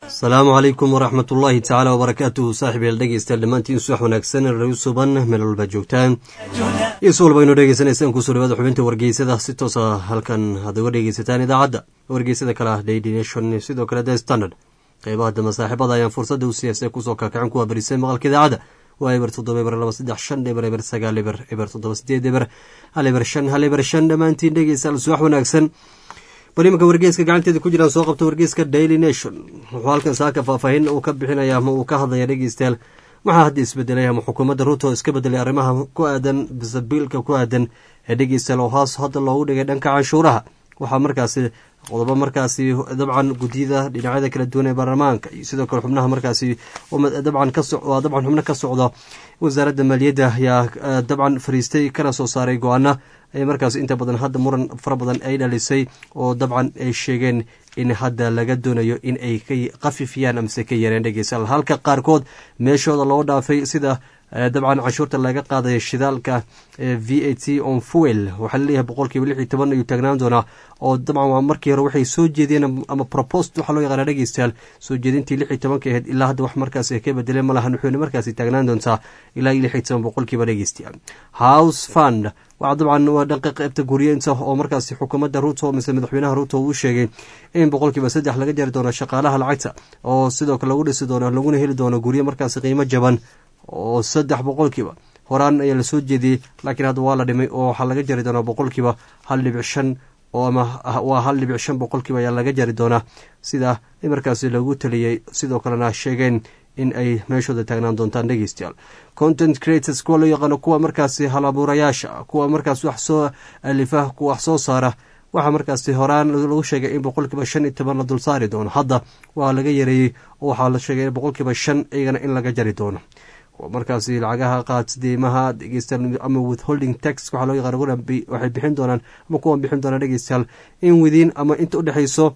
asalaamu calaykum waraxmat ullaahi tacaala wbarakaatuhu saaxib yael dhegeystayaal dhammaantiin subax wanaagsan raw suban meel walba joogtaan iyo si walba aynu dhegeysanaysaan kusoo dhawaada xubinta wargeysada si toosa halkan aad uga dhegeysataan idaacadda wargeysada kale ah daily nation sidoo kale the standard qeybaha dambe saaxiibada ayaan fursadda u siyaasay kusoo kakacin kuwa barisay maqalka idaacadda waa eber toddoba eber laba saddex shan eber eber sagaal eber eber toddoba sideed eber hal eber shan hal eber shan dhammaantiin dhegeystayaal subax wanaagsan bal imanka wargeeska gacanteeda ku jiraan soo qabta wargeeska daily nation wuxuu halkan saaka faahfaahin uu ka bixinaya ama uu ka hadlaya dhegeystayaal waxaa hadda isbedelay ama xukuumadda ruuto iska bedelay arrimaha ku aadan bisabiilka ku aadan ee dhegeystayaal oo hoos hadda loogu dhigay dhanka canshuuraha waxaa markaasi qodobo markaasi dabcan guddiyada dhinacyada kala duwan ee baarlamaanka iyo sidoo kale xubnaha markaasi dabcan waa dabcan xubno ka socda wasaaradda maaliyadda ayaa dabcan fariistay kana soo saaray go-aana ee markaas inta badan hadda muran fara badan ay dhalisay oo dabcan ay sheegeen in hadda laga doonayo in ay ka qafifiyaan amase ka yareen dhegeystayaal halka qaarkood meeshooda loo dhaafay sida dabcan canshuurta laga qaadaya shidaalka v a t on fuel waxaa laleeyahay boqolkiiba lix iyo toban ayuu taagnaan doonaa oo dabcan waa markii hore waxay soo jeediyeen ama propost waxaa loo yaqaana dhegeystayaal soo jeedintii lix iyo tobanka ahayd ilaa hadda wax markaas ka bedeleen malahan wuxuuna markaasi taagnaan doontaa ilaa iyo lix iyo toban boqolkiiba dhegeystayaal house fund waa dabcan waa dhanqa qeybta guryeynta oo markaasi xukuumadda ruuto mise madaxweynaha ruuto uu sheegay in boqolkiiba saddex laga jari doono shaqaalaha lacagta oo sidoo kale lagu dhisi doono laguna heli doono guryo markaasi qiimo jaban oo saddex boqolkiiba horaan ayaa lasoo jeediyey laakiin hadda waa la dhimay oo waxaa laga jari doonaa boqolkiiba hal dhibic shan oo ama waa hal dhibic shan boqolkiiba ayaa laga jari doonaa sida markaasi lagu taliyey sidoo kalena sheegeen in ay meeshooda taagnaan doontaan dhegeystayaal content creators kuwa loo yaqaano kuwa markaasi halabuurayaasha kuwa markaas wax soo alifa kuwa wax soo saara waxaa markaasi horaan lagu sheegay in boqolkiiba shan iyo toban la dul saari doono hadda waa laga yareeyey oo waxaa la sheegay boqolkiiba shan iyagana in laga jari doono markaasi lacagaha qaad deymaha dhegeystayaal ama withholding tax waxaa loo yaqaan waxay bixin doonaan ama kuwan bixin doonaan dhegeystayaal in widiin ama inta udhexeyso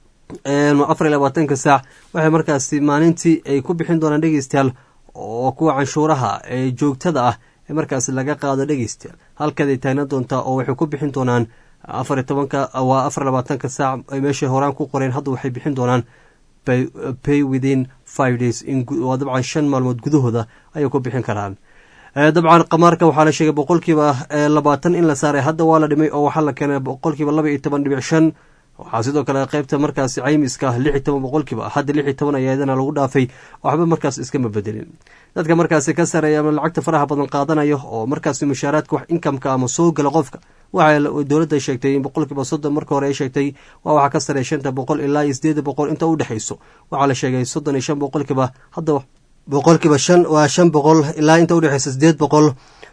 afar iyo labaatanka saac waxay markaasi maalintii ay ku bixin doonaan dhegeystayaal oo kuwa canshuuraha ee joogtada ah ee markaasi laga qaado dhegeystayaal halkaday taagnan doontaa oo waxay ku bixin doonaan afar iyo tobanka waa afar labaatanka saac ay meeshay horaan ku qoreen hadda waxay bixin doonaan pay within five days waa dabcan shan maalmood gudahooda ayay ku bixin karaan dabcan qamaarka waxaa la sheegay boqolkiiba labaatan in la saaray hadda waa la dhimay oo waxaa la keenay boqolkiiba laba iyo toban dhibic shan waxaa sidoo kale qeybta markaasi caymiska lix iyo toban boqolkiiba hadda lix iyo toban ayaadana lagu dhaafay waxba markaas iskama bedelin dadka markaasi ka sareeya ama lacagta faraha badan qaadanayo oo markaasi mushaaraadka wax inkamka ama soo gala qofka waxay dowladda sheegtay in boqolkiiba soddon marka hore ay sheegtay waa waxaa ka sareeya shanta boqol ilaa iyo sideeda boqol inta u dhexeyso waxaa la sheegay soddon iyo shan boqolkiiba hadda boqolkiiba shan waa shan boqol ilaa inta udhexeysa sideed boqol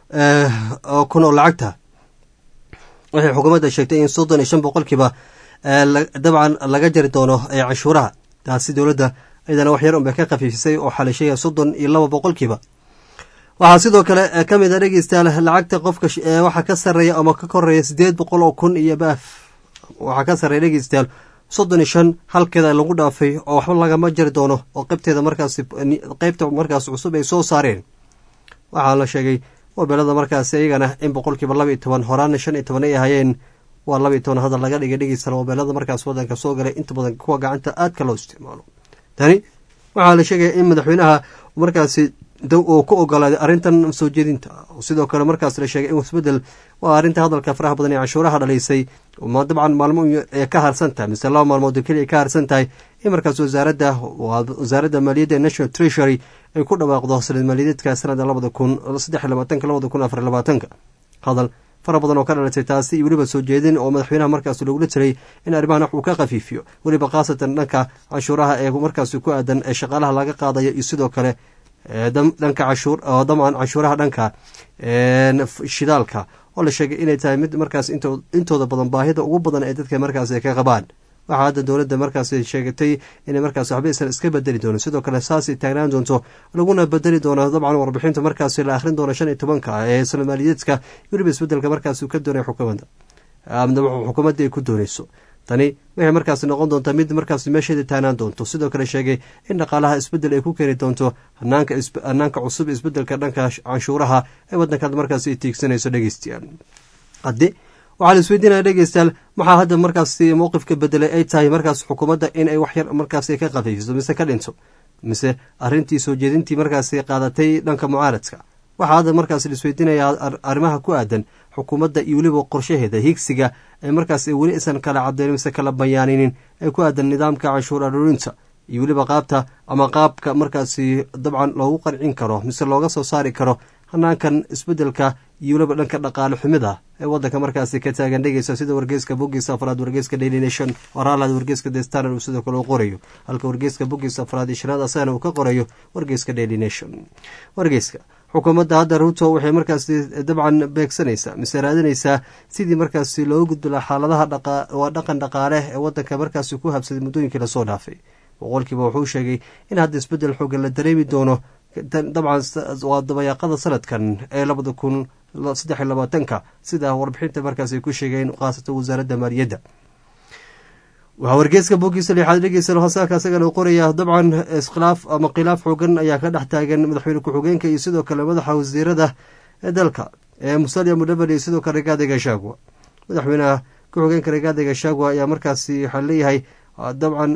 kun oo lacagta waxay xukuumadda sheegtay in soddon iyo shan boqolkiiba dabcan laga jari doono canshuuraha taasi dowladda iyadana wax yar unbay ka khafiifisay oo xalishaya soddon iyo laba boqolkiiba waxaa sidoo kale ka mid a dhegeystayaal lacagta qofka waxaa ka sareeya ama ka koreeya sideed boqol oo kun iyo baaf waxaa ka sareeya dhegeystayaal soddon iyo shan halkeeda lagu dhaafay oo waxba lagama jari doono oo qeybteeda markaas qeybta markaas cusub ay soo saareen waxaa la sheegay mobeelada markaasi iyagana in boqolkiiba laba iyo toban horaana shan iyo toban ay ahayeen waa laba iyo toban hadda laga dhigay dhegeystayaal mobeelada markaas wadanka soo galay inta badan kuwa gacanta aadka loo isticmaalo tani waxaa la sheegaya in madaxweynaha markaasi uu ku ogolaaday arrintan soo jeedinta sidoo kale markaas la sheegay in isbedel waa arrinta hadalka faraha badan ee canshuuraha dhalaysay dabcan maalmo ee ka harsan tahay mise laba maalmood keliya ka harsan tahay in markaas wasaaradda wasaaradda maaliyadda ee national treasury ay ku dhawaaqdo sanad maaliyadeedka sanada labada kun saddex iyo labaatanka labada kun afar labaatanka hadal fara badan oo ka dhalatay taasi iyo weliba soo jeedin oo madaxweynaha markaas loogula jiray in arrimahan wax uu ka khafiifiyo weliba khaasatan dhanka canshuuraha ee markaasi ku aadan ee shaqaalaha laga qaadayo iyo sidoo kale dhanka cashuur oo daman canshuuraha dhanka shidaalka oo la sheegay inay tahay mid markaas intooda badan baahida ugu badan ee dadka markaas ay ka qabaan waxaa hadda dowladda markaas sheegatay inay markaas waxba aysan iska bedeli doono sidoo kale saasay taagnaan doonto laguna bedeli doono dabcan warbixinta markaas la akhrin doono shan iyo tobanka ee soomaaliyeedka weliba isbedelka markaas uu ka doonay xukuumadda xukuumadda ay ku dooneyso tani waxay markaas noqon doontaa mid markaas meesheeda taagnaan doonto sidoo kale sheegay in dhaqaalaha isbedel ay ku keeni doonto hanaanka cusub isbedelka dhanka canshuuraha ee wadankaad markaas ay tiigsanayso dhegeystayaal haddi waxaa la isweydiinaya dhegeystayaal maxaa hadda markaasi mowqifka bedelay ay tahay markaas xukuumadda in ay wax yar markaasi ka qafiifiso mise ka dhinto mise arrintii soo jeedintii markaasi qaadatay dhanka mucaaradka waxaa hadda markaas la isweydiinaya arrimaha ku aadan xukuumadda iyo weliba qorshaheeda higsiga ee markaas weli isan kala cadeynin mise kala bayaaninin ee ku aadan nidaamka canshuur aruurinta iyo weliba qaabta ama qaabka markaasi dabcan loogu qancin karo mise looga soo saari karo hanaankan isbedelka iyo weliba dhanka dhaqaale xumida ee wadanka markaasi ka taagan dhegeysa sida wargeyska bogiisa afraad wargeyska daily nation waraalaad wargeyska the standard uu sidoo kale u qorayo halka wargeyska bogiisa afraad iyo shanaad asagana uu ka qorayo wargeyska daily nation wargeyska xukuumadda hadda ruto waxay markaasi dabcan beegsanaysaa mise raadinaysaa sidii markaasi looga gudbi laha xaaladaha waa dhaqan dhaqaale ee wadanka markaasi ku habsaday muddooyinkii lasoo dhaafay boqolkiiba wuxuu sheegay in hadda isbedel xoogan la dareemi doono dabcan waa dabayaaqada sanadkan ee labada kun saddex iyo labaatanka sida warbixinta markaas ay ku sheegeen khaasatan wasaaradda maaliyadda waxaa wargeeska bogiisa lixaad dhegeysan hasaaka isagana u qoraya dabcan iskhilaaf ama khilaaf xoogan ayaa ka dhex taagan madaxweyne ku-xigeenka iyo sidoo kale madaxa wasiirada ee dalka ee musalia mudhaban iyo sidoo kale rigaadi gashagwa madaxweyneha ku-xigeenka rigaadi gashagwa ayaa markaasi waxaa leeyahay dabcan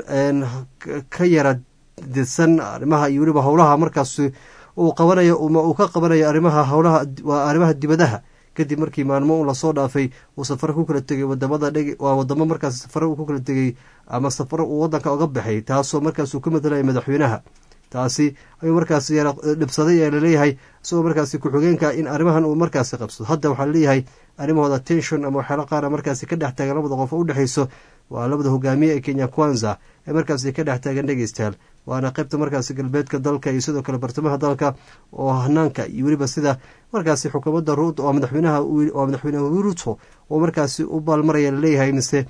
ka yara didsan arrimaha iyo weliba howlaha markaas uu qabanayo uu ka qabanayo arrimaha howlaha waa arrimaha dibadaha kadib markii maalmo un lasoo dhaafay uu safaro ku kala tegay wadamada dheg waa wadamo markaas safaro uu ku kala tegay ama safaro uu wadanka oga baxay taasoo markaas uu ka matalaya madaxweynaha taasi ayuu markaas dhibsaday ee laleeyahay isagoo markaasi ku-xigeenka in arrimahan uu markaasi qabsado hadda waxaa laleeyahay arrimahooda tension ama waxyaalo qaara markaasi ka dhex taagan labada qof oo udhexeyso waa labada hogaamiye ee kenya kwanza ee markaasi ka dhex taagan dhegeystayaal waana qaybta markaasi galbeedka dalka iyo sidoo kale bartamaha dalka oo hanaanka iyo weliba sida markaasi xukuumadda ruut oo madaxweynaha waa madaxweynaha ruto oo markaasi u baalmaraya laleeyahay mise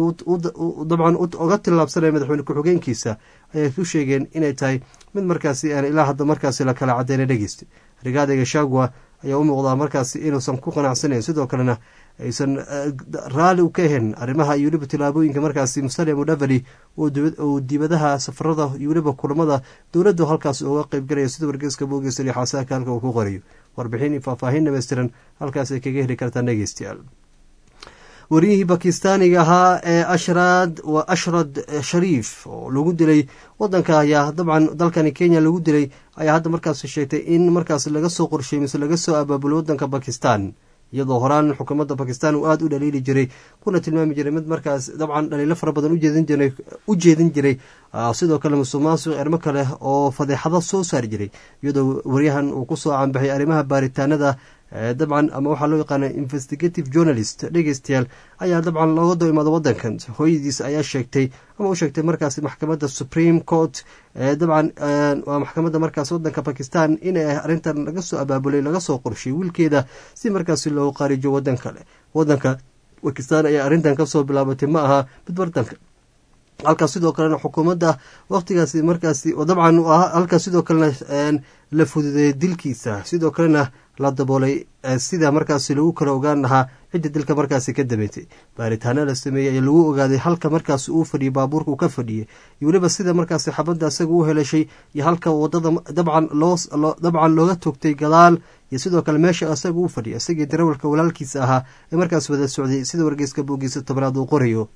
dabcan oga tillaabsanaya madaxweyne ku-xigeenkiisa ayay ku sheegeen inay tahay mid markaasi aan ilaa hadda markaasi la kala cadeyna dhegeysta rigaada gashagwa ayaa u muuqdaa markaasi inuusan ku qanacsanayn sidoo kalena aysan raalli u ka ahayn arrimaha iyo weliba tillaabooyinka markaasi musalia mudhavali uu dibadaha safarada iyo weliba kulamada dowladdu halkaas uga qeybgalaya sida wargeeska boogeysa lixaasaaka halka uu ku qorayo warbixin iyo faahfaahin dhameystiran halkaas ay kaga heli kartaan dhegeystayaal wariyihii bakistaaniga ahaa ee ashrad waa ashrad shariif oo lagu dilay wadanka ayaa dabcan dalkani kenya lagu dilay ayaa hadda markaas sheegtay in markaas laga soo qorsheey mise laga soo abaabulay wadanka bakistan iyadoo horaan xukuumadda bakistan uu aada u dhaliili jiray kuna tilmaami jiray mid markaas dabcan dhaliilo fara badan u jeedin jiray sidoo kale musuq maasuq ermo kale oo fadeexado soo saari jiray iyadoo waryahan uu kusoo caanbaxay arrimaha baaritaanada dabcan ama waxaa loo yaqaana investigative journalist dhegeystayaal ayaa dabcan looga doo imaada wadankan hooyadiis ayaa sheegtay ama u sheegtay markaas maxkamadda supreme court dabcan waa maxkamadda markaas wadanka bakistan inay arrintan laga soo abaabulay laga soo qorshiyay wiilkeeda si markaasi loogu qaarijo wadan kale wadanka bakistan ayaa arrintan kasoo bilaabatay ma aha mid wadanka halkaas sidoo kalena xukuumadda waqtigaasi markaasi dabcan halkaas sidoo kalena la fududeeyay dilkiisa sidoo kalena la daboolay sida markaasi lagu kala ogaan lahaa cidda dilka markaasi ka dabeetay baaritaano la sameeyey ayaa lagu ogaaday halka markaasi uu fadhiyay baabuurka uu ka fadhiyay iyo weliba sida markaasi xabadda isaga u heleshay iyo halka wadada dabcan dabcan looga togtay gadaal iyo sidoo kale meesha isaga u fadhiyay isagii darawalka walaalkiisa ahaa ee markaas wada socday sida wargeyska boogiisa tobnaad uu qorayo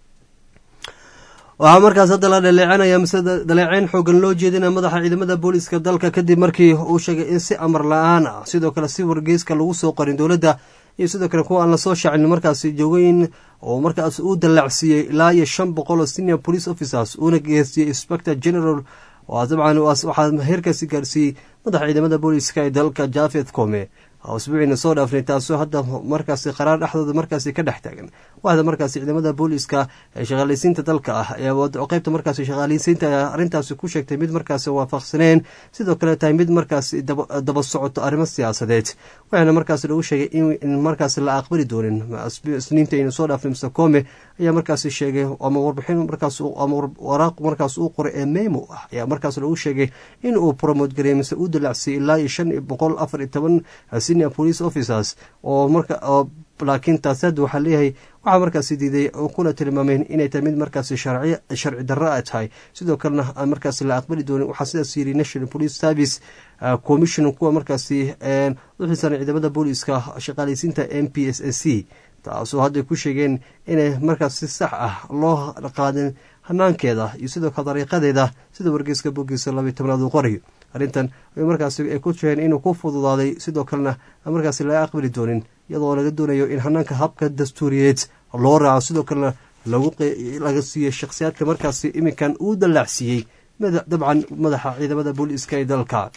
waxaa markaas hadda la dhaleecanaya mise dhaleeceyn xoogan loo jeedina madaxa ciidamada booliiska dalka kadib markii uu sheegay in si amar la-aan ah sidoo kale si wargeyska lagu soo qorin dowladda iyo sidoo kale kuwa aan lasoo shaacin markaasi joogoyin oo markaas uu dallacsiiyey ilaa iyo shan boqol oo senior police officers uuna geersiiyey inspector general dabcan waxaa heerkaasi gaarsiiyey madaxa ciidamada booliiska ee dalka jafeth come usbuuciina soo dhaafnay taasoo hadda markaasi qaraar dhexdooda markaasi ka dhex taagan waxda markaasi ciidamada booliiska ee shaqaaleysiinta dalka ah ayaa qeybta markaasi shaqaaleysiinta ayaa arrintaasi ku sheegtay mid markaasi waafaqsaneen sidoo kale tahay mid markaasi daba socoto arrimo siyaasadeed waxaana markaasi lagu sheegay in markaasi la aqbali doonin isniinta ayna soo dhaafnay mr come ayaa markaasi sheegay ama warbixin markaas ama waraaq markaas uu qoray ee memo ah ayaa markaas lagu sheegay in uu promote gareey mise uu dalacsiyay ilaa iyo shan boqol afar iyo toban senior police officers oo marka laakiin taasi hadda waxaa leeyahay waxaa markaasi diiday kuna tilmaameen inay tahay mid markaasi sharci darro a tahay sidoo kalena aan markaasi la aqbali doonin waxaa sidaas yiri national police service commission kuwa markaasi uxiisan ciidamada booliiska shaqaaleysiinta m p s s c taasoo hadday ku sheegeen inay markaas si sax ah loo qaadin hanaankeeda iyo sidoo kale dariiqadeeda sida wargeyska bogiisa labiy tobnaad uu qorayo arrintan ay markaasi ay ku sheegeen inuu ku fududaaday sidoo kalena markaasi laga aqbali doonin iyadoo laga doonayo in hanaanka habka dastuuriyeed loo raaco sidoo kalena laga siiyo shakhsiyaadka markaasi iminkan uu dallaacsiiyey dabcan madaxa ciidamada booliiska ee dalka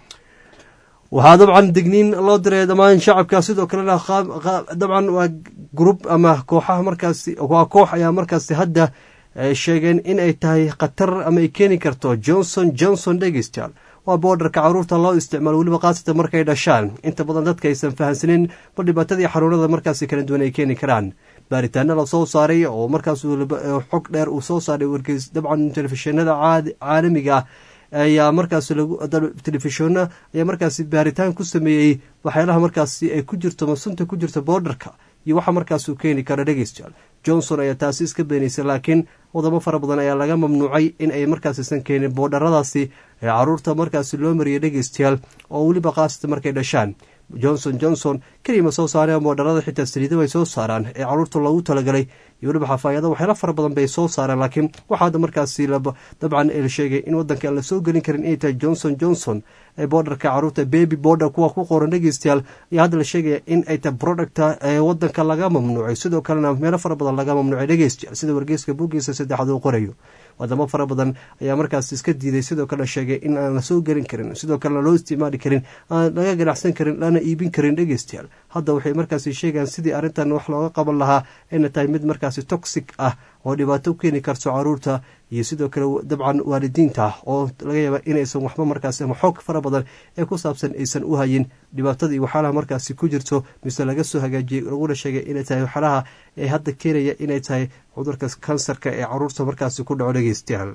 waxaa dabcan digniin loo diray dhammaan shacabka sidoo kalena dabcan waa grub ama kooxaha markaasi waa koox ayaa markaasi hadda sheegeen in ay tahay khatar ama ay keeni karto johnson johnson dhegeystayaal waa boodarka caruurta loo isticmaalo weliba khaasatan markay dhashaan inta badan dadka aysan fahansanin bal dhibaatadii xanuunada markaasi kala duwan ay keeni karaan baaritaana la soo saaray oo markaas xog dheer uu soo saaray wargeys dabcan telefishinada caalamiga ah ayaa markaas telefishona ayaa markaasi baaritaan ku sameeyey waxyaalaha markaasi ay ku jirto masunta ku jirta boodarka iyo waxa markaas uu keeni karo dhegeystayaal johnson ayaa taasi iska beenaysay laakiin wadamo fara badan ayaa laga mamnuucay in ay markaasisan keenin boodharadaasi ee caruurta markaasi loo mariyay dhegeystayaal oo weliba kaasata markay dhashaan johnson johnson kelima soo saareen boodharada xitaa saliida bay soo saaraan ee caruurta loogu talagalay iyo weliba xafaayada waxyaala fara badan bay soo saareen laakiin waxaada markaasi dabcan la sheegay in wadanka aan la soo gelin karin inay tahay johnson johnson ee boodarka caruurta baby border kuwa ku qoran dhegeystayaal ayaa hadda la sheegaya in ay tahay producta ee wadanka laga mamnuucay sidoo kalena meelo fara badan laga mamnuucay dhegeystayaal sida wargeyska buuggiisa saddexaad uu qorayo wadamo fara badan ayaa markaas iska diiday sidoo kale sheegay in aan la soo gelin karin sidoo kalena loo isticmaali karin aan laga ganacsan karin lana iibin karin dhegeystayaal hadda waxay markaasi sheegayaan sidii arrintan wax looga qaban lahaa ayna tahay mid markaasi toxic ah oo dhibaato u keeni karto caruurta iyo sidoo kale dabcan waalidiinta oo laga yaaba inaysan waxba markaasi ama xoog fara badan ee ku saabsan aysan u hayin dhibaatada iyo waxyaalaha markaasi ku jirto mise laga soo hagaajiyey laguna sheegay inay tahay waxyaalaha ee hadda keenaya inay tahay cudurka kansarka ee caruurta markaasi ku dhaco dhegeystayaal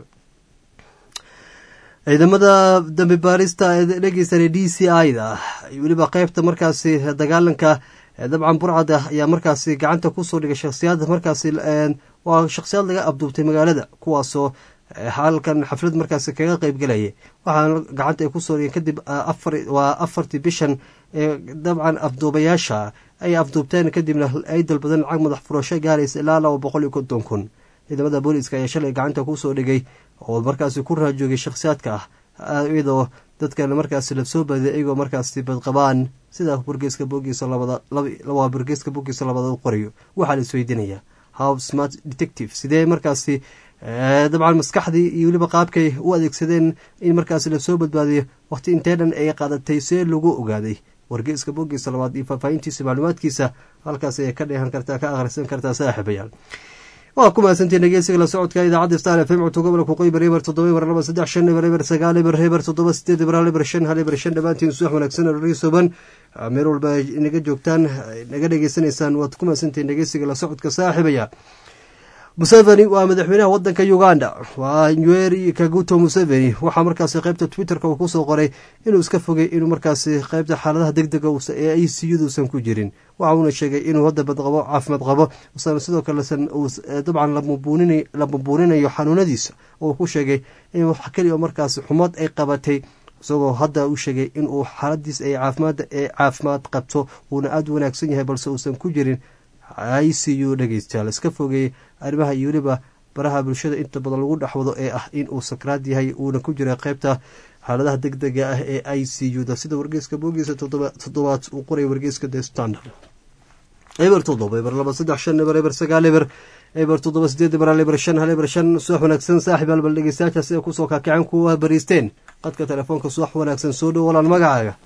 ciidamada dambi baarista ee dhegeysanay d c i da weliba qeybta markaasi dagaalanka dabcan burcada ayaa markaasi gacanta kusoo dhigay shakhsiyaad markaasi waa shakhsiyaad laga abduubtay magaalada kuwaasoo halkan xaflad markaasi kaga qeyb gelaya waxaana gacanta ay kusoo dhigeen kadib waa afartii bishan ee dabcan afduubayaasha ay afduubteen kadibna ay dalbadeen lacag madax furasho gaaraysa ilaa laba boqol iyo konton kun ciidamada booliiska ayaa shalay gacanta kusoo dhigay oo markaasi ku raajoogay shakhsiyaadka ah iyadoo dadkan markaasi lasoo baadiya iyagoo markaasi badqabaan sida burgeeska bogiisa labadawaa burgeeska bogiisa labada u qorayo waxaa la isweydiinayaa how smart detective sidee markaasi dabcan maskaxdii iyo weliba qaabkay u adeegsadeen in markaasi lasoo badbaadiyo waqti intee dhan ay qaadatay see lagu ogaaday wargeeska bogiisa labaad iyo faahfaahintiisa macluumaadkiisa halkaas ayay ka dheehan kartaa ka akhrisan kartaa saaxiibayaal waa ku mahadsantiin dhegeysiga la socodka idaacadda star f m codka gobolka qoybar eber toddoba eber laba saddex shan eber eber sagaal eber eber toddoba sideed eber hal eber shan hal eber shan dhammaantiin subax wanaagsan rorisoban meel walba naga joogtaan naga dhegeysanaysaan waad ku mahadsantiin dhegeysiga la socodka saaxiibaya museveni waa madaxweynaha wadanka uganda waa nweri kaguto museveni waxaa markaasi qeybta twitterka uu kusoo qoray inuu iska fogay inuu markaasi qeybta xaaladaha deg dega ee ay siyuduusan ku jirin waxa uuna sheegay inuu hadda badqabo caafimaad qabo usan sidoo kalesan dabcan la bubuuninayo xanuunadiisa oo ku sheegay in wax keliya markaasi xumad ay qabatay isagoo hadda u sheegay inuu xaaladiis ay caafimaadda ee caafimaad qabto uuna aada u wanaagsan yahay balse uusan ku jirin i c u dhegeystayaal iska fogeeyey arrimaha iyo weliba baraha bulshada inta badan lagu dhexwado ee ah in uu sakraad yahay uuna ku jira qeybta xaaladaha deg dega ah ee i c u da sida wargeyska boogiisa toddobaad uu qoray wargeyska the standard eber toddoba eber laba saddex shan eber eber sagaal eber eber toddoba sideed eber hal eber shan hal eber shan subax wanaagsan saaxib albal dhegeystayaasha sida kusoo kaakiceen kuwa bariisteen qadka telefoonka subax wanaagsan soo dhow walaal magacaaga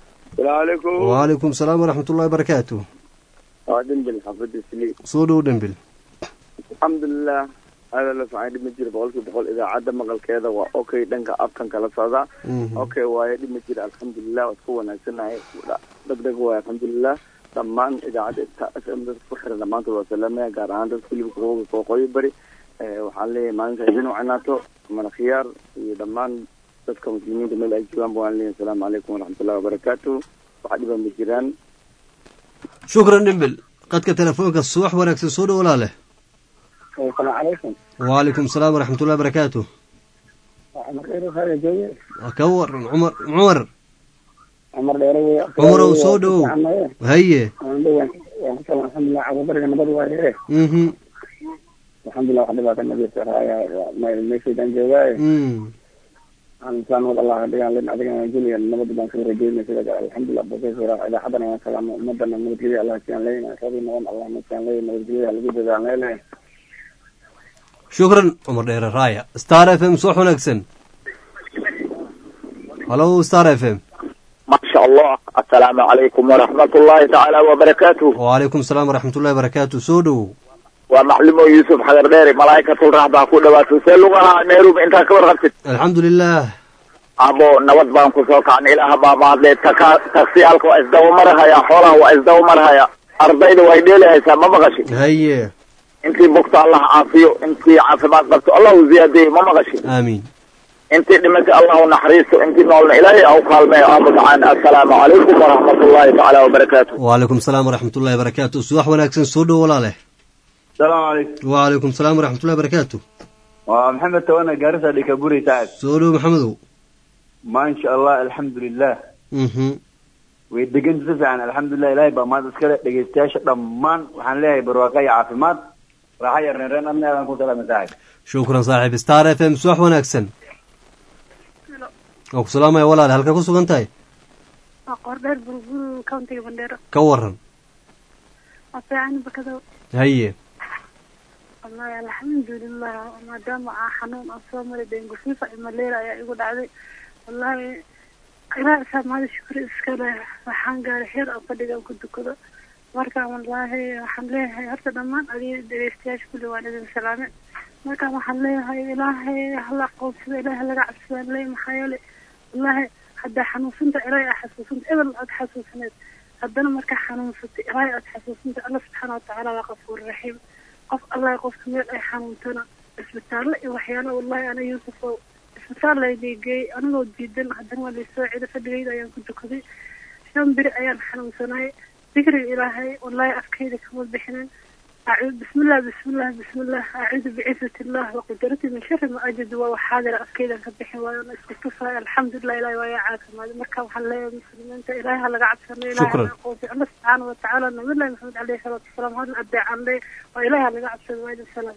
wacalaykum salaam waraxmat ullahi barakaatu waa dhembil xaafada sli soo dhow dhembil alxamdulilah aada la fican dhib ma jira boqolkiiba boqol idaacadda maqalkeeda waa okay dhanka afkan kala socda okay waayo dhib ma jira alxamdulilah waad ku wanaagsanahay deg deg waayo alxamdulilah dhammaan idaacadda s m dadka ku xiran dhammaantood waa salaamaya gaar ahaan dadka hilibka hooga kooqooyo bari waxaan leeyahay maalinta idin wacnaato mana khiyaar iyo dhammaan dadka muslimiinta meel ay joogaanba waan leeyahay asalaamu calaykum waraxmatullahi wabarakaatu waxa dhiba ma jiraan shukran dhimbil qadka telefoonka subax wanaagsan soo dhow walaale alaykum wacalaykum salaam waraxmat ullahi barakaatu ka waran cumar cumar cumar dheere wey cumarow soo dhowow haye waan ku salam alxamdulilah cababariga nabad waaye mhm alxamdulilah wax dhibaata nabiyasa raaya meeshaydaan joogaaye mm insaan wad allah dhigaan len adigana juniya nabad baan kala rajeynay sida kale alxamdulilah professor idaacadana waan salaamo ummadana nabadgelya allah siyaan leeyna rabi noqon allah na siyaan leey nabadgelya lagu dadaan leele shukran cumar dheere raaya star f m soo wanaagsan halo star f m ما شاء الله السلام عليكم ورحمة الله تعالى وبركاته wacalaykum asalaam waraxmat ullahi barakaatu soo dhowow ومعلم يوسف حجر ديري ملائكة الرحمة كل وقت سلوها نيروب انت كبر غبت alxamdu lilah ابو نود بان كسوك عن اله بابا لي تكا تكسي الكو ازدو مرها يا حوله وازدو مرها يا ارضيد ويديلي هيسا ما مغشي haye انتي بكت الله عافيو انتي عافمات قبت الله زيادة ما مغشي aamiin انتي دمت الله نحريسو انتي نولنا الهي او قالمي ابو تعالى السلام عليكم ورحمة الله تعالى وبركاته wacalaykum asalaam waraxmat ullahi barakaatu subax wanaagsan soo dhow walaaleh السلام عليكم wacalaykum asalaam waraxmat ullahi barakaatu ومحمد تونا قارسة لكابوري تعال soo dhow maxamedow ما إن شاء الله الحمد لله mhm ويدقن تسعن الحمد لله إلهي بما تسكر دقيستياش ضمان وحن لها برواقي عافمات راح يرن رن أمنا أنا كنت لها مساعد shukran saaxiib star f m subax wanaagsan oo ku salaamaya walaale halka ku sugan tahay waa qoordheer burgur countiga bandheero ka waran waa fiican bakado haye wallahi alxamdulilah maadaama aa xanuun aan soo maray dengu fifa iyo malaria ayaa igu dhacday wallahi ilaa isaa maada shukri iska leh waxaan gaaray xeer aan fadhigaan ku dukado marka wallahi waxaan leeyahay horta dhammaan adiga dhegeystayaasha kulli waan idin salaame markaan waxaan leeyahay ilaahay hala aqoonsada ilaahay laga cabsadaan leey maxaa yeele wallahi haddaa xanuunsinta ilaahay aa xasuusinta ebel aad xasuusineed haddana markaa xanuunsatay ilaahay aad xasuusinta alla subxaana watacaala waa qafuur raxiim qof allah qofka meel ay xanuuntana isbitaalle iyo waxyaala wallahi ana yuusuf oo isbitaal laydigeeyey anigoo diidan haddana waa laysoo cida fadhigayda ayaan ku dukaday shan beri ayaan xanuunsanay dikriga ilaahay wallahi afkayda kama bixinin أعوذ بسم الله بسم الله بسم الله أعوذ بعزة الله وقدرته من شر ما أجد وحاضر أفكيدا كبحي وأنا اسكتفها الحمد لله إلهي ويا عاكم هذا مركب وحلا يا مسلمين أنت إلهي هلا قاعد سنة إلهي شكراً. هلا قوتي الله سبحانه وتعالى نبي الله محمد عليه الصلاة والسلام هذا الأبداع عن لي وإلهي هلا قاعد سنة وإلهي السلام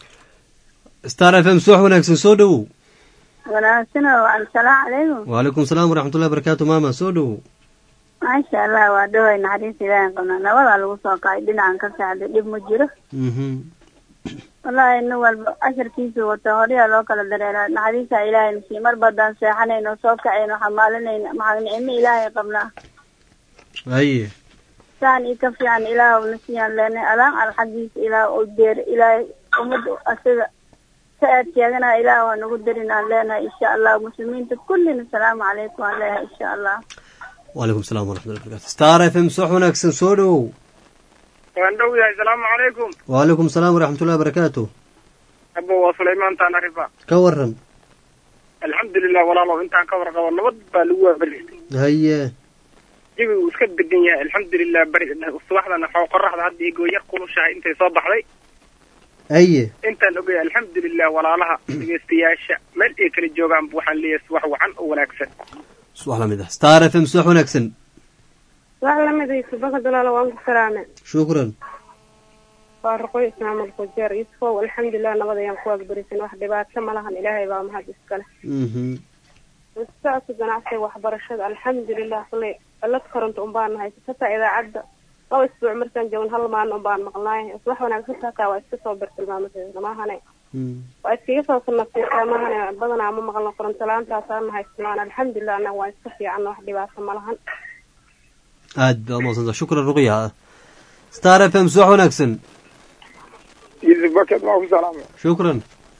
star f m subax wanaagsan soo dhowow wanaagsan oo assalaamu calaykum wacalaykum asalaam waraxmat ullahi barakaatu maama soo dhowow maasha allah waa dhaway naxariis ilaahay qabnaa nabadaa lagu soo kacay dhinacan ka sacday dhib ma jiro mhm wallahi nin walba casharkiisu wato horyaa loo kala dareeraa naxariisa ilaahay nasiiy mar baddaan seexanayno soo kacayno xamaalinayna maxaa nicmo ilaahay qabnaa haye saan iyo ka fiican ilaah nasiyaan leenay alaan al xaggiisa ilaah oo deer ilaahay ummadda asaga ka aad sheeganaa ilaah waa nagu darin aan leenahay insha allah muslimiinta kullina asalaamu calaykum aan leeyahay insha allah wacalaykum asalaam waraxmat ullahi barakaatu star f m subax wanaagsan soo dhowow waan dhow yahay asalaamu calaykum wacalaykum asalaam waraxmat ullahi barakaatu abo waa sulaymaan taanarifa ka waran alxamdulilah walaalow intaan ka warqabo nabad baa lagu waabaristay haye jawigu uu iska degan yahay alxamdulilah bari subaxdana xoo qoraxda hadda igoo yar kulushahay intay soo baxday haye intaan ogay alxamdulilah walaalaha dhegeystayaasha meel ay kala joogaan waxaan leeyahay subax wacan oo wanaagsan subax lamid ah star f m subax wanaagsan wax lamidaysa baka dalaala waan ku salaame shukran waa raqoy ismaamul kujeer yusufow alxamdulilah nabad ayaan ku waagbarisay wax dhibaato ma lahan ilaahay baa mahad iskale mhm saasa ganacsiga waxbarashada alxamdulilah kuley alad koronto un baan nahay hataa idaacadda laba isbuuc markaan joogin hal maalin un baan maqnaay wax wanaagsan hataa waa iska soo bartilmaamadeeda maahane waa iskaga soo sanafsiisaa maahane badanaa ma maqlno koronto la-aantaasaan nahay ismaan alxamdulilah annaga waa iska fiican wax dhibaato ma lahan aad baa umadsanta shukran ruqya star f m subax wanaagsan yusuf baked waa ku salaamay shukran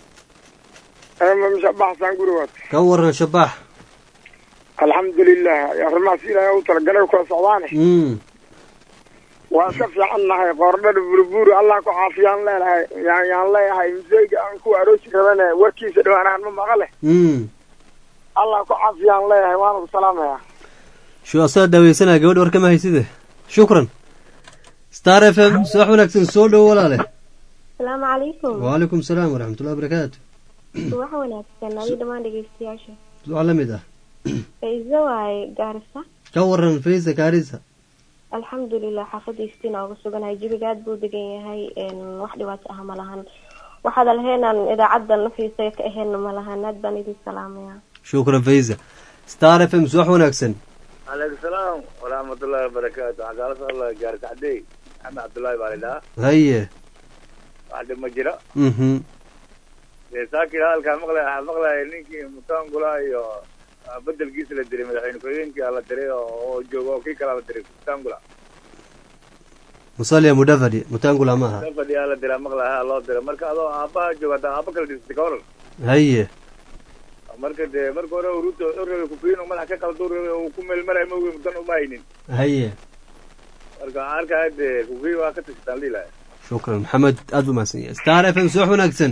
ama mishabaxsaan gurigood ka waran shabax alxamdulilah arrimahaas ilaahay u talagalay kula socdaane mm waan ka fiican nahay qoordhada burbuuri allah ku caafiyaan leenahay yaan yaan leeyahay museyga aan ku aroosi rabane warkiisa dhawaanahan ma maqale mm allah ku caafiyaan leeyahay waana ku salaamaya shu asaa dhaaweysanaya gabadh war kama hayside shukran star f m subax wanaagsan soo dhow walaale asalaamu calaykum wacalaykum asalaam waraxmat ullahi barakaatu subax wanaagsan adi dhammaan dhegeystayaasha subax la mid ah faiso waaye gaarisa ka waran faysa kaarisa alxamdulilah xaafadiistiin uga suganahay jawiga aad buu degan yahay wax dhibaato ah ma lahan waxaad alheenaan idaacadda nafiisa ka aheenna ma lahan aad baan idin salaamaya shukran faysa star f m subax wanaagsan calaykum salaam waraxmatullahi wabarakaatu waxaan kaala soo hadlaya gaari kacdey maxamed cabdullaahi baa lidhahaa haye wax dhib ma jiro mhm dee saakii hadalkaa maqlaya waxaa maqlaya ninkii mutangula iyo bedelkiisa la diray madaxweyne ku-xigeenkii la diray oo oo jooga oo kii kalaa la diray mutangula musalia mudavadi mutangula maaha fadhiyaa la diraa maqlaya loo diray marka adoo aabbaha jooga hataa aabba kala dhistay ka waran haye marka dee marka hore ruto urabay kufiin uu madax ka qaldo urabay uu ku meelmarayo ma ogeyn mudan uma haynin haye marka waxaan arkaya dee kufiin waa ka tashataan lihi lahay shukran maxamed aad buu mahadsan yahay star f m subax wanaagsan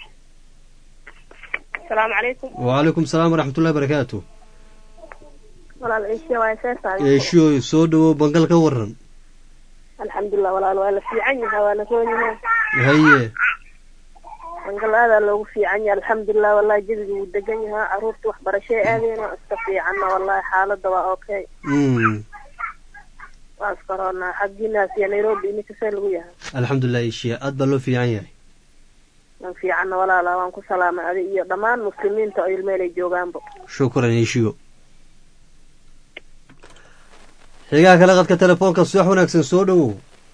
asalaamu calaykum wacalaykum salaam waraxmatullahi barakaatu walaal ciishe waa seesaay eeshooy soo dhawow bangal ka waran alxamdulilah walaal waa la fiican yahay waa la roon yahay haye bangal aadaa loogu fiican yahay alxamdulilah wallahi jawiga wuu degan yahaa caruurta waxbarashay aadeyna iska fiicanna wallahi xaaladda waa okay mm waa iskaroonaa xaggiinaas iyo nairobi iminka see lagu yahay alxamdulilah eeshiya aad baa loo fiican yahay waan fiicanna walaala waan ku salaamay adi iyo dhammaan muslimiinta oo ilmeelay joogaanba shukran eeshiyo xigaha kale qadka telefoonka subax wanaagsan soo dhawow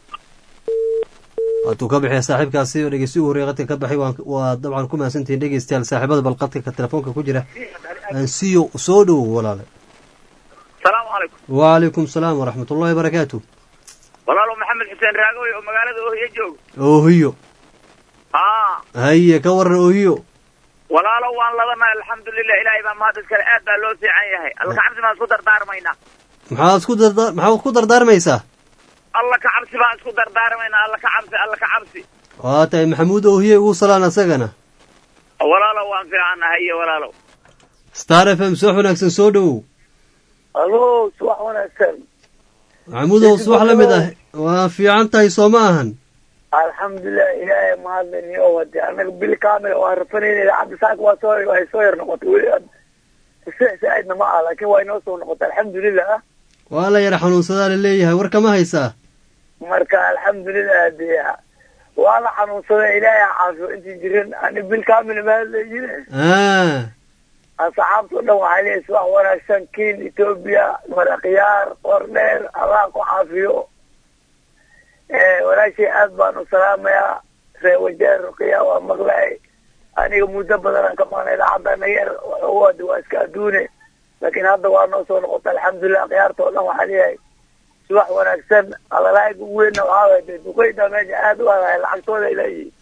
waatuu ka bixiya saaxiibkaasi oo dhegeysi ugu horreya qadka ka baxay waan- waa dabcan ku mahadsantihiin dhegeystayaal saaxiibada bal qadka ka telefoonka ku jira ansiyo soo dhawow walaale salaamu calaykum wacalaykum salaam waraxmatullahi barakaatu walaalo maxamed xuseen raagooy oo magaalada oohiye jooga oohiyo haa haye ka waran oohiyo walaalo waan ladanahay alxamdulilah ilaahay baa mahad iskale aad baa loo fiican yahay alla ka cabsi baan isku dardaarmaynaa maxaad isku darda maxaad ku dardaarmaysaa alla ka cabsi baan isku dardaarmaynaa alla ka cabsi alla ka cabsi waa tahay maxamuud oohiye ugu salaan asagana walaalo waan fiicannahay iyo walaalo star f m subax wanaagsan soo dhawow alo subax wanaagsan maxamuudow subax la mid ah waa fiican tahay soo ma ahan alxamdulilah ilaahay mahadlani oo wade anaga bil kaamil waa rafanayna idaacadda saaka waa soo way soo yar noqotay weli aad kusix saaidna ma ah laakiin waa inoo soo noqotay alxamdulilah waa la yara xanuunsadaa la leeyahay war kama haysaa marka alxamdulilah dee waa la xanuunsaday ilaahay ha caafiyo intii jiran ani bil kaamil ma hadlayjire ah asxaabta o dhan waxaa leeyahay subax wanaagsan kiin etoobiya marakhyaar qordheer allah ku caafiyo walaashay aad baan u salaamayaa ree wajeer ruqiya waa maqlay aniga muddo badanaan ka maqnay idaacadana yar wada waa iska adduune laakiin hadda waa noo soo noqotay alxamdulilah khiyaarta oo dhan waxaa leeyahay subax wanaagsan hadalaaga ugu weynna waxaa waay dee duqeyda meesha aad u adahay lacagtooda ay leeyihiin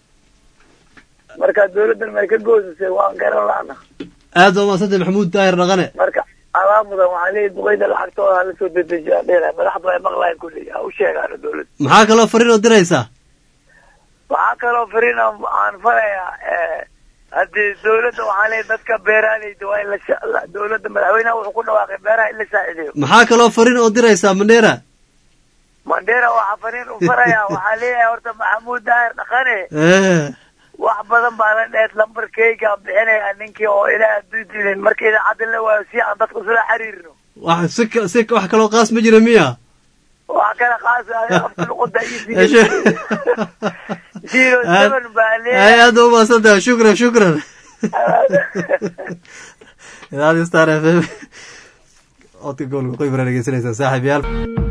marka dawladdan may ka goosisay waan garan la'na aad baa mahadsantay maxamuud daahir dhaqane marka alaa mudan waxaa leeyahay duqeyda lacagtooda hala soo dedejiyaa dheera madaxdu ay maqlayan kulli ha u sheegaano dawladda maxaa kaloo fariin oo diraysaa waxaa kaloo fariin aan farayaa haddii dawladda waxaa leeyahay dadka beeraaleyda waa in la sha- la- dawladda madaxweynaha wuxuu ku dhawaaqay beeraha in la saacideeyo maxaa kaloo fariin oo diraysaa mandheera mandheera waxaa fariin u farayaa waxaa leeyahay horta maxamuud daahir dhaqane Eh, wax badan baa la dheer lambarkeyga bixinaya ninkii oo ilaah adduuntiinin marka idaacadda la waayo si aan dadka isula xiriirno wax si ka- si wax kaloo qaas ma jira miya wax kala qaasa afka luqada iyo Eshe. zero seven baa ay leeyahay aad baa umahadsantahay shukran shukran idaacadii star f m codka gobolka qoybara dhegeysanaysaan saaxiib yaal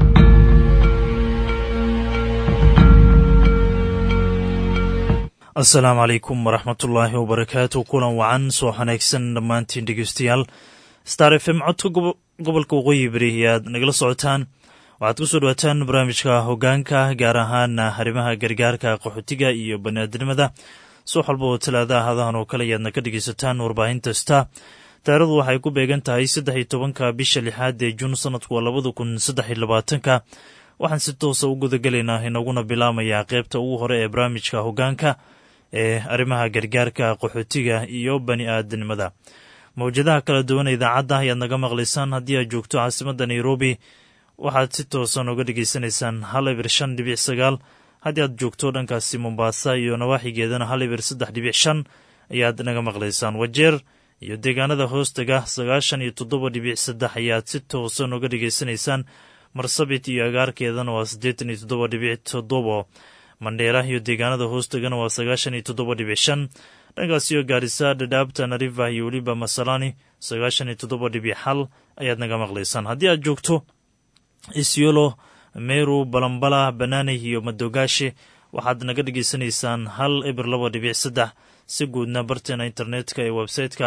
asalaamu calaykum waraxmatullaahi wabarakaatu kulan wacan soo wanaagsan dhammaantiin dhegeystayaal star f m codka gobo- gobolka waqooyi bari ayaad nagala socotaan waxaad ku soo dhawaataan barnaamijka hogaanka gaar ahaan arrimaha gargaarka qaxootiga iyo baniaadnimada subax walba oo talaadaha hadahan oo kale ayaadna ka dhegeysataan warbaahinta star taarikhdu waxay ku beegan tahay saddex iyo tobanka bisha lixaad ee juun sanadku waa labada kun saddex iyo labaatanka waxaan si toosa u gudagelaynaa inaguna bilaamayaa qeybta ugu hore ee barnaamijka hogaanka ee arrimaha gargaarka qaxootiga iyo bani aadamnimada mawjadaha kala duwan ee idaacadda ayaad naga maqlaysaan haddii aad joogto caasimadda nairobi waxaad si toosan uga dhegeysanaysaan hal ibir shan dhibic sagaal haddii aad joogto dhankaasi mombaasa iyo nawaaxigeedana hal ibir saddex dhibic shan ayaad naga maqlaysaan wajeer iyo deegaanada hoostaga sagaashan iyo toddoba dhibic saddex ayaad si toosan uga dhegeysanaysaan marsabit iyo agaarkeedana waa siddeetan iyo toddoba dhibic toddobo mandheera iyo deegaanada hoostagana waa sagaashan iyo toddoba dhibic shan dhankaas iyo gaarisa dhadhaabta nariva iyo weliba masalani sagaashan iyo toddoba dhibic xal ayaad naga maqlaysaan haddii aad joogto isyolo meru balambala banaanay iyo madogaashe waxaad naga dhegaysanaysaan hal eber laba dhibic saddex si guudna barteena internetka ee website-ka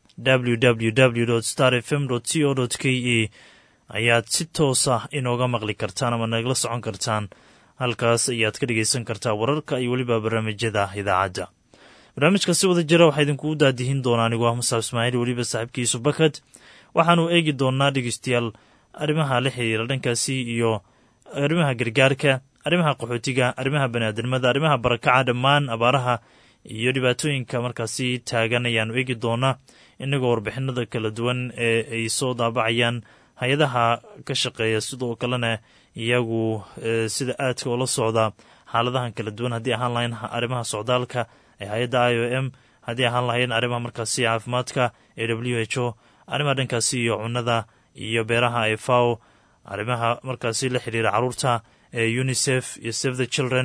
www star fm c o k e ayaad si toosa inooga maqli kartaan ama nagala socon kartaan halkaas ayaad ka dhegaysan kartaa wararka iyo weliba barnaamijyada idaacadda barnaamijka si wada jira waxaa idinkugu daadihin doonaa anigu ah musaab ismaaciil weliba saaxiibkiisu bakad waxaanu eegi doonaa dhegeystayaal arrimaha la xiriira dhankaasi iyo arrimaha gargaarka arrimaha qaxootiga arrimaha baniaadamada arrimaha barakaca dhammaan abaaraha iyo dhibaatooyinka markaasi taagan ayaanu eegi doonaa inagoo warbixinada kala duwan ee ay soo daabacayaan hay-adaha ka shaqeeya sidoo kalena iyagu sida aadka oola socda xaaladahan kala duwan haddii ahaan lahayn arrimaha socdaalka ee hay-adda i o m haddii ahaan lahayn arrimaha markaasi caafimaadka ee w h o arrimaha dhankaasi iyo cunada iyo beeraha ee faw arrimaha markaasi la xiriira caruurta ee unisef iyo save the children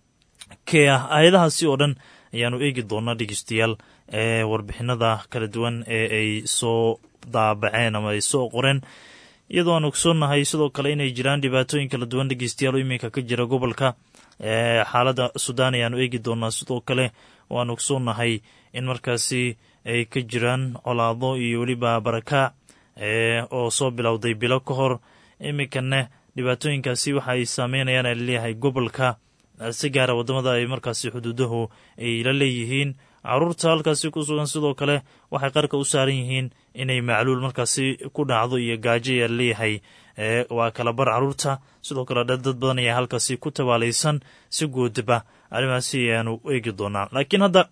kea hay-adahaasi oo dhan ayaanu eegi doonaa dhegeystayaal ee warbixinada kala duwan ee ay soo daabaceen ama ay soo qoreen iyadoo aan ogsoonnahay sidoo kale inay jiraan dhibaatooyin kala duwan dhegeystayaal oo iminka ka jira gobolka xaaladda sudan ayaanu eegi doonaa sidoo kale oo aan ogsoonnahay in markaasi ay ka jiraan colaado iyo weliba barakaac oo soo bilowday bilo ka hor iminkana dhibaatooyinkaasi waxa ay saameynayaan a laleeyahay gobolka si gaara waddamada ay markaasi xuduudahu ay la leeyihiin caruurta halkaasi ku sugan sidoo kale waxay qarka u saaran yihiin inay macluul markaasi ku dhacdo iyo gaajo ayaa laleeyahay waa kala bar caruurta sidoo kale dad badan ayaa halkaasi ku tabaalaysan si guudaba arrimaasi ayaanu eegi doonaa laakiin hadda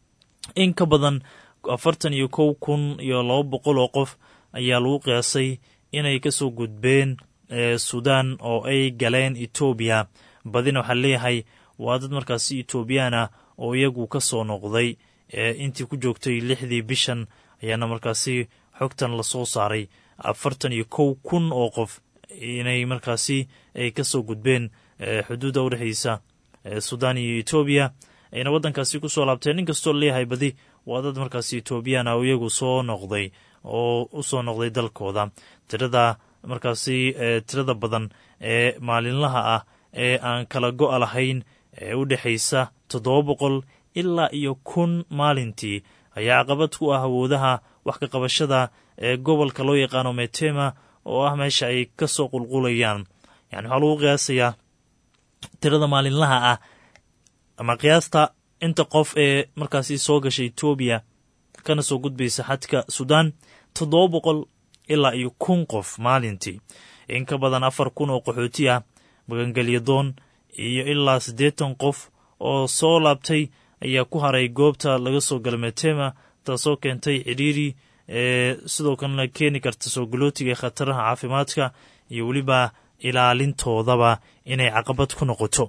in ka badan afartan iyo kow kun iyo laba boqol oo qof ayaa lagu qiyaasay inay kasoo gudbeen sudan oo ay galeen etoobiya badina waxaa leeyahay waa dad markaasi etoobiyaana oo iyagu ka soo noqday intii ku joogtay lixdii bishan ayaana markaasi xogtan lasoo saaray afartan iyo kow kun oo qof inay markaasi ay kasoo gudbeen xuduudda udhexeysa sudan iyo etoobiya ayna waddankaasi kusoo laabteen inkastoo leeyahay badi waa dad markaasi etoobiyaana oo iyagu soo noqday oo usoo noqday dalkooda tirada markaasi tirada badan ee maalinlaha ah ee aan kala go-a lahayn ee u dhexaysa toddoba boqol ilaa iyo kun maalintii ayaa caqabad ku ah awoodaha wax ka qabashada ee gobolka loo yaqaano metema oo ah meesha ay ka soo qulqulayaan yani waxaa lagu qiyaasayaa tirada maalinlaha ah ama qiyaasta inta qof ee markaasi soo gashay etoobiya kana soo gudbaysa xadka sudan toddoba boqol ilaa iyo kun qof maalintii in ka badan afar kun oo qaxooti ah magangelyadoon iyo ilaa siddeetan qof oo soo laabtay ayaa ku haray goobta laga soo gala metema taasoo keentay cidhiiri ee sidoo kalena keeni karta soo galootiga khataraha caafimaadka iyo weliba ilaalintoodaba inay caqabad ku noqoto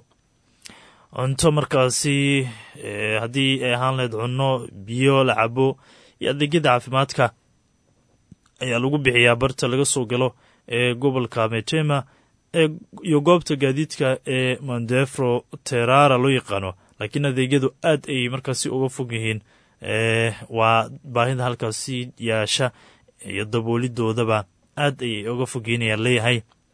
cunto markaasi haddii ay ahaan lahayd cunno biyo la cabo iyo adeegyada caafimaadka ayaa lagu bixiyaa barta laga soo galo ee gobolka metema iyo goobta gaadiidka ee mandefro terara loo yaqaano laakiin adeegyadu aad ay markaasi uga fog yihiin waa baahida halkaasi yaasha iyo daboolidoodaba aad ayay uga fogyiinayaan leeyahay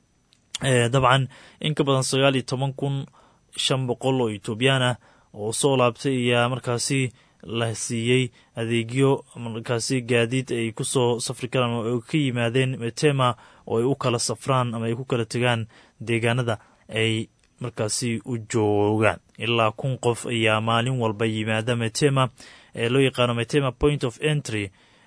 dabcan in ka badan sagaal iyo toban kun shan boqol oo etoobiyaan ah oo soo laabtay ayaa markaasi la siiyey adeegyo markaasi gaadiid ay ku soo safri karaan oo ay ka yimaadeen metema oo ay u kala safraan ama ay ku kala tegaan deegaanada ay markaasi u joogaan ilaa kun qof ayaa maalin walba yimaada metema ee loo yaqaano metema point of entry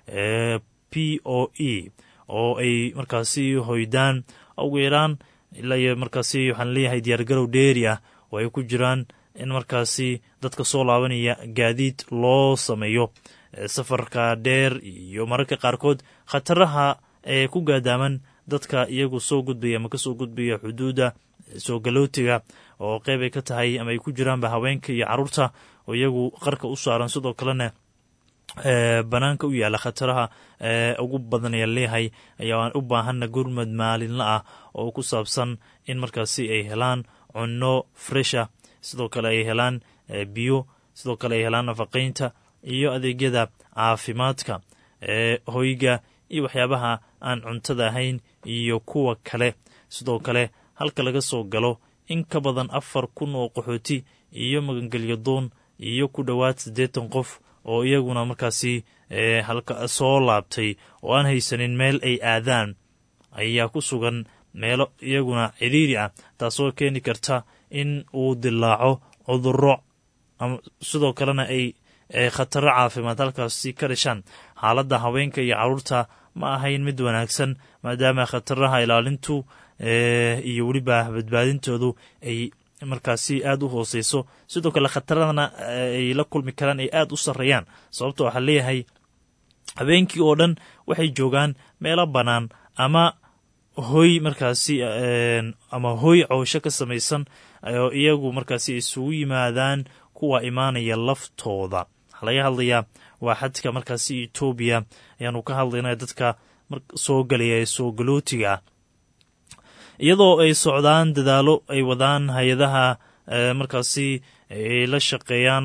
p o e oo ay markaasi hoydaan ugu yaraan ilaa iyo markaasi waxaan leeyahay diyaargarow dheeri ah oo ay ku jiraan in markaasi dadka soo laabanaya gaadiid loo sameeyo safarka dheer iyo mararka qaarkood khataraha ee ku gaadaaman dadka iyagu soo gudbaya ama kasoo gudbaya xuduudda soo galootiga oo qeyb ay ka tahay ama ay ku jiraanba haweenka iyo caruurta oo iyagu qarka u saaran sidoo kalena banaanka u yaalla khataraha ugu badan ayaa leeyahay ayaa u baahanna gurmad maalinla ah oo ku saabsan in markaasi ay helaan cunno fresha sidoo kale ay helaan biyo sidoo kale ay helaan nafaqaynta iyo adeegyada caafimaadka hoyga iyo waxyaabaha aan cuntada ahayn iyo kuwa kale sidoo kale halka laga soo galo in ka badan afar kun oo qaxooti iyo magangelyo doon iyo ku dhowaad siddeetan qof oo iyaguna markaasi halka soo laabtay oo aan haysanin meel ay aadaan ayaa ku sugan meelo iyaguna cidhiiri ah taasoo keeni karta in uu dilaaco cudurro sidoo kalena ay khataro caafimaad halkaasi ka dhashaan xaaladda haweenka iyo carruurta ma ahayn mid wanaagsan maadaama khataraha ilaalintu iyo weliba badbaadintoodu ay markaasi aada u hooseyso sidoo kale khataradana ay la kulmi karaan ay aada u sarreeyaan sababto waxaa leeyahay habeenkii oo dhan waxay joogaan meelo bannaan ama hoy markaasi ama hoy coosho ka samaysan oo iyagu markaasi isugu yimaadaan kuwa imaanaya laftooda waxaa laga hadlayaa waa xadka markaasi etoobiya ayaanu ka hadlayna dadka soo galaya ee soo galootiga ah iyadoo ay socdaan dadaalo ay wadaan hay-adaha markaasi ay la shaqeeyaan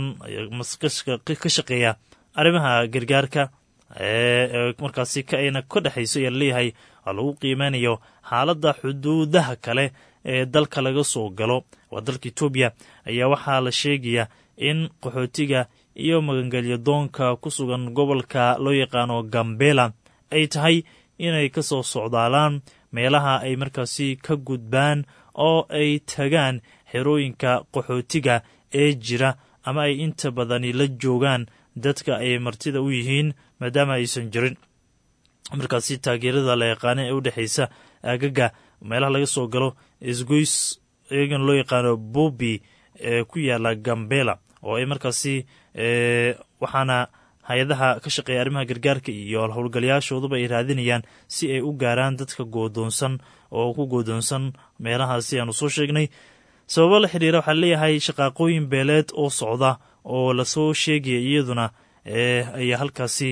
ka shaqeeya arrimaha gargaarka markaasi kaayna ka dhexayso ayaa leeyahay waa lagu qiimeynayo xaaladda xuduudaha kale ee dalka laga soo galo waa dalka etoobiya ayaa waxaa la sheegaya in qaxootiga iyo magangelyo doonka ku sugan gobolka loo yaqaano gambela ay tahay inay ka soo socdaalaan meelaha ay markaasi ka gudbaan oo ay tagaan xerooyinka qaxootiga ee jira ama ay inta badani la joogaan dadka ay martida u yihiin maadaama aysan jirin markaasi taageerada la yaqaana ee u dhexaysa aagaga meelaha laga soo galo isgoys iyagan loo yaqaano bobi ee ku yaala gambela oo ay markaasi waxaana hay-adaha ka shaqeeya arrimaha gargaarka iyo howlgalayaashooduba ay raadinayaan si ay u gaaraan dadka goodoonsan oo ku goodoonsan meelahaasi aanu soo sheegnay sababo la xidhiira waxaa leeyahay shaqaaqooyin beeleed oo socda oo lasoo sheegaya iyaduna ayaa halkaasi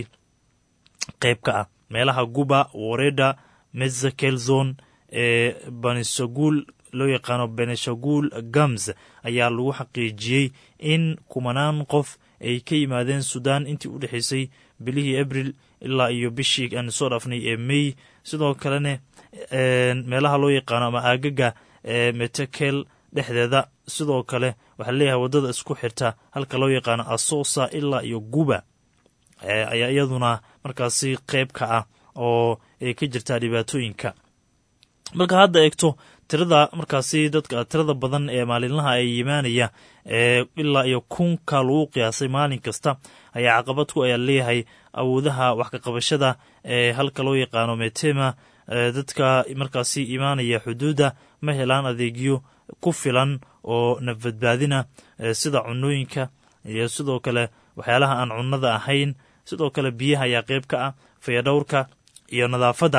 qayb ka ah meelaha guba wareda mezakelzon ee banishaguul loo yaqaano beneshaguul gams ayaa lagu xaqiijiyey in kumanaan qof ay ka yimaadeen sudan intii u dhexaysay bilihii abril ilaa iyo bishii aan soo dhaafnay ee mey sidoo kalena meelaha loo yaqaano ama aagaga ee metekel dhexdeeda sidoo kale waxaa leeyahay waddada isku xirta halka loo yaqaano asosa ilaa iyo guba ayaa iyaduna markaasi qayb ka ah oo ay ka jirtaa dhibaatooyinka marka hadda eegto tirada markaasi dadka tirada badan ee maalinlaha ay yimaanaya ee ilaa iyo kunka lagu qiyaasay maalin kasta ayaa caqabad ku ayaa leeyahay awoodaha wax ka qabashada ee halka loo yaqaano metema dadka markaasi imaanaya xuduudda ma helaan adeegyo ku filan oo nafbadbaadina sida cunooyinka iyo sidoo kale waxyaalaha aan cunnada ahayn sidoo kale biyaha ayaa qayb ka ah fayadhowrka iyo nadaafadda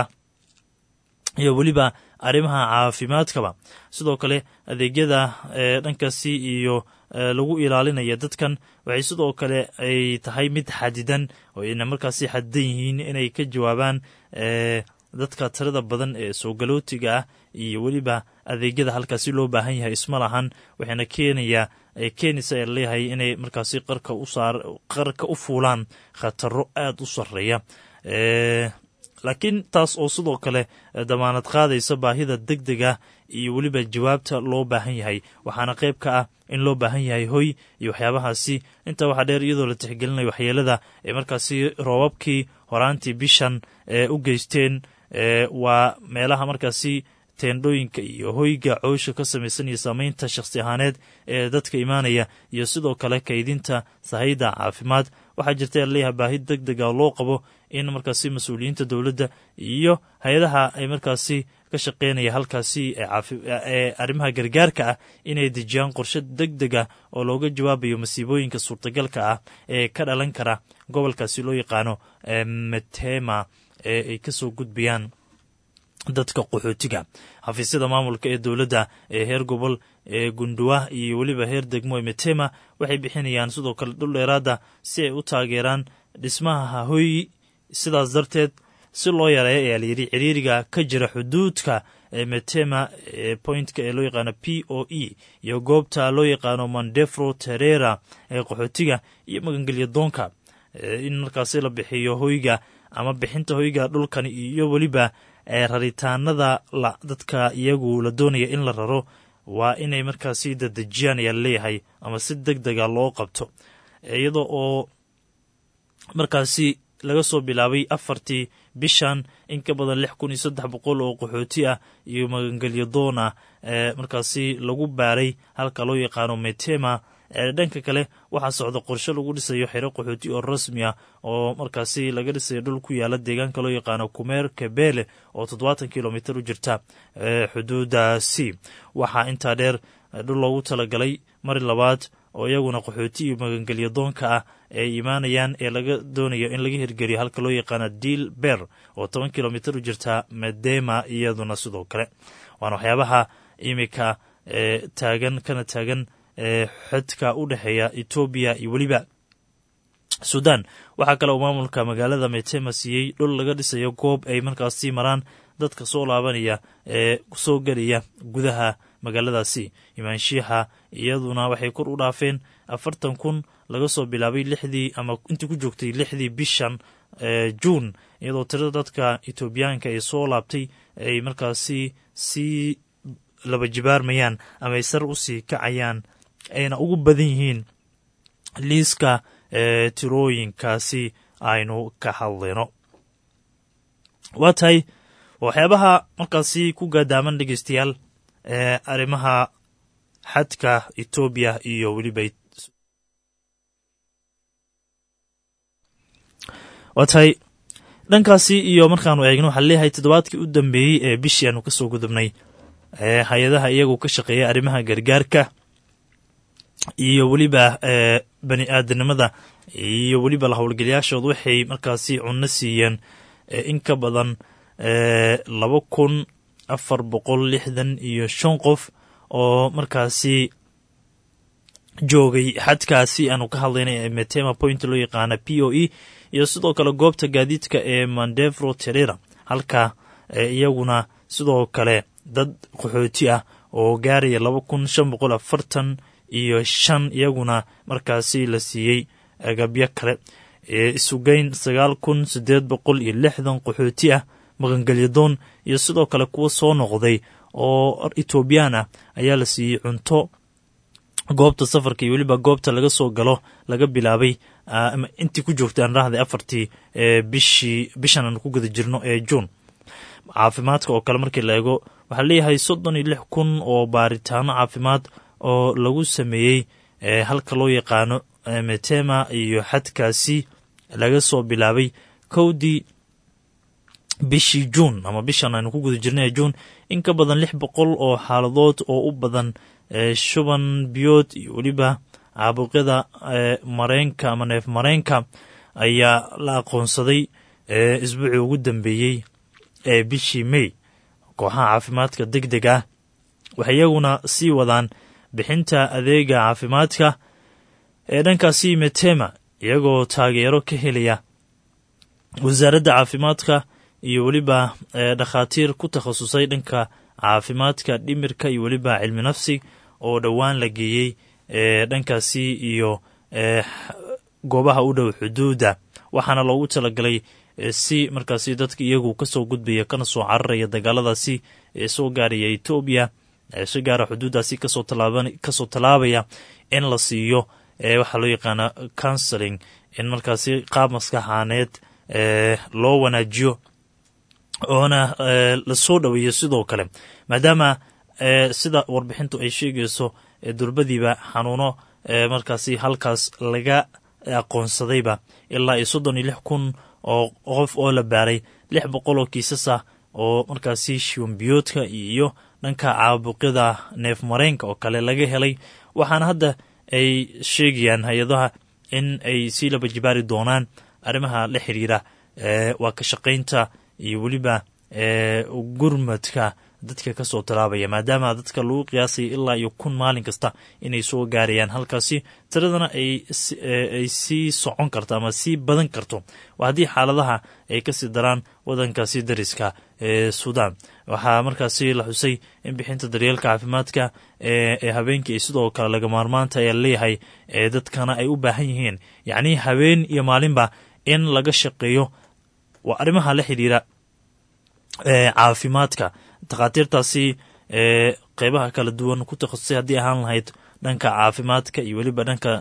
iyo weliba arrimaha caafimaadkaba sidoo kale adeegyada dhankaasi iyo lagu ilaalinaya dadkan waxay sidoo kale ay tahay mid xadidan oo ayna markaasi xadidan yihiin inay ka jawaabaan dadka tirada badan ee soo galootiga ah iyo weliba adeegyada halkaasi loo baahan yahay isma lahan waxayna keenayaa keenaysa ee leeyahay inay markaasi qarka u saar qarka u fuulaan khataro aada u sarreeya laakiin taas oo sidoo kale damaanad qaadaysa baahida deg dega iyo weliba jawaabta loo baahan yahay waxaana qayb ka ah in loo baahan yahay hoy iyo waxyaabahaasi intaa waxaa dheer iyadoo la tixgelinayo waxyeelada ee markaasi roobabkii horaantii bishan ee u geysteen waa meelaha markaasi teendhooyinka iyo hoyga coosha ka samaysan iyo saameynta shakhsi ahaaneed ee dadka imaanaya iyo sidoo kale kaydinta sahayda caafimaad waxaa jirta leeyahay baahi deg dega loo qabo in markaasi mas-uuliyiinta dowladda iyo hay-adaha ay markaasi ka shaqeynaya halkaasi ee arrimaha gargaarka ah inay dejiyaan qorshe deg deg ah oo looga jawaabayo masiibooyinka suurtagalka ah ee ka dhalan kara gobolkaasi loo yaqaano metema ee ay kasoo gudbayaan dadka qaxootiga xafiisyada maamulka ee dowladda ee heer gobol ee gunduwa iyo weliba heer degmo ee metema waxay bixinayaan sidoo kale dhul dheeraada si ay u taageeraan dhismaha hoy sidaas darteed si loo yareeyo ayaa layidhi ciriiriga ka jira xuduudka ee metema ee pointka ee loo yaqaano p o e iyo goobta loo yaqaano mandefro terera ee qaxootiga iyo magangelya doonka in markaasi la bixiyo hoyga ama bixinta hoyga dhulkan iyo weliba raritaanada dadka iyagu la doonaya in la raro waa inay markaasi dadejiyaan ayaa laleeyahay ama si deg dega loo qabto iyadoo oo markaasi laga soo bilaabay afartii bishan in ka badan lix kun iyo saddex boqol oo qaxooti ah iyo magangelyo doon ah ee markaasi lagu baaray halka loo yaqaano metema dhanka kale waxaa socda qorshe lagu dhisayo xero qaxooti oo rasmi ah oo markaasi laga dhisayo dhul ku yaala deegaanka loo yaqaano kumeer kabele oo toddobaatan kilomitr u jirta xuduudaasi waxaa intaa dheer dhul loogu talagalay mari labaad oo iyaguna qaxooti iyo magangelyo doonka ah ay imaanayaan ee laga doonayo in laga hirgeliyo halka loo yaqaano deal ber oo toban kilomitr u jirta medema iyaduna sidoo kale waana waxyaabaha imika ee taagan kana taagan ee xadka u dhexeeya etoobiya iyo weliba sudan waxaa kale uu maamulka magaalada metema siiyey dhul laga dhisayo goob ay markaasi maraan dadka soo laabanaya ee soo gelaya gudaha magaaladaasi imaanshiixa iyaduna waxay kor u dhaafeen afartan kun laga soo bilaabay lixdii ama intii ku joogtay lixdii bishan juun iyadoo tirada dadka etoobiyaanka ee soo laabtay ay markaasi sii laba jibaarmayaan ama ay sar usii kacayaan ayna ugu badan yihiin liiska ee tirooyinkaasi aynu ka hadlayno waa tahay waxyaabaha markaasi ku gaadaaman dhegeystayaal ee arrimaha xadka etoobiya iyo weliba waa tahay dhankaasi iyo markaanu eegno waxaa leeyahay toddobaadkii u dambeeyey ee bishii aanu kasoo gudubnay ee hay-adaha iyagu ka shaqeeya arrimaha gargaarka iyo weliba bani aadanimada iyo weliba la howlgalayaashood waxay markaasi cunno siiyeen in ka badan laba kun afar boqol lixdan iyo shan qof oo markaasi joogay xadkaasi aanu ka hadlaynay ee metema point loo yaqaana p o e iyo sidoo kale goobta gaadiidka ee mandevro terera halka iyaguna sidoo kale dad qaxooti ah oo gaaraya laba kun shan boqol afartan iyo shan iyaguna markaasi la siiyey agabyo kale isugeyn sagaal kun siddeed boqol iyo lixdan qaxooti ah maqangelyadoon iyo sidoo kale kuwa soo noqday oo etoobiyaan ah ayaa la siiyey cunto goobta safarka iyo weliba goobta laga soo galo laga bilaabay intii ku joogtay aan rahday afartii bishii bishan aan ku guda jirno ee juun caafimaadka oo kale markii la eego waxaa leeyahay soddon iyo lix kun oo baaritaano caafimaad oo lagu sameeyey halka loo yaqaano metema iyo xadkaasi laga soo bilaabay kowdii bishii juun ama bishan aynu ku guda jirnay juun in ka badan lix boqol oo xaaladood oo u badan shuban biyood iyo weliba caabuqyada mareenka ama neef mareenka ayaa la aqoonsaday isbuucii ugu dambeeyey ee bishii may kooxaha caafimaadka deg deg ah waxay iyaguna sii wadaan bixinta adeega caafimaadka ee dhankaasi metema iyagoo taageero ka helaya wasaaradda caafimaadka iyo weliba dhakhaatiir ku takhasusay dhanka caafimaadka dhimirka iyo weliba cilmi nafsi oo dhowaan la geeyey dhankaasi iyo goobaha u dhow xuduudda waxaana loogu talagalay si markaasi dadka iyagu kasoo gudbaya kana soo cararaya dagaaladaasi ee soo gaaraya etoobiya si gaara xuduuddaasi kasoo tallaabaya in la siiyo waxaa loo yaqaana counseling in markaasi qaab maskaxaaneed loo wanaajiyo oona lasoo dhoweeyo sidoo kale maadaama sida warbixintu ay sheegayso durbadiiba xanuuno markaasi halkaas laga aqoonsadayba ilaa iyo soddon iyo lix kun oo qof oo la baaray lix boqol oo kiisas ah oo markaasi shiwambiyoodka iyo dhanka caabuqyada neef mareenka oo kale laga helay waxaana hadda ay sheegayaan hay-adaha in ay sii laba jibaari doonaan arrimaha la xiriira waa ka shaqaynta iyo weliba gurmadka dadka kasoo tallaabaya maadaama dadka lagu qiyaasaya ilaa iyo kun maalin kasta inay soo gaarayaan halkaasi tiradana ay sii socon karto ama sii badan karto waa haddii xaaladaha ay kasii daraan wadankaasi dariska ee suudaan waxaa markaasi la xusay in bixinta daryeelka caafimaadka ee habeenkii sidoo kale laga maarmaanta ayaa leeyahay ee dadkana ay u baahan yihiin yacnii habeen iyo maalinba in laga shaqeeyo waa arrimaha la xidhiira caafimaadka takhaatiirtaasi ee qeybaha kala duwan ku takhasusay haddii ahaan lahayd dhanka caafimaadka iyo weliba dhanka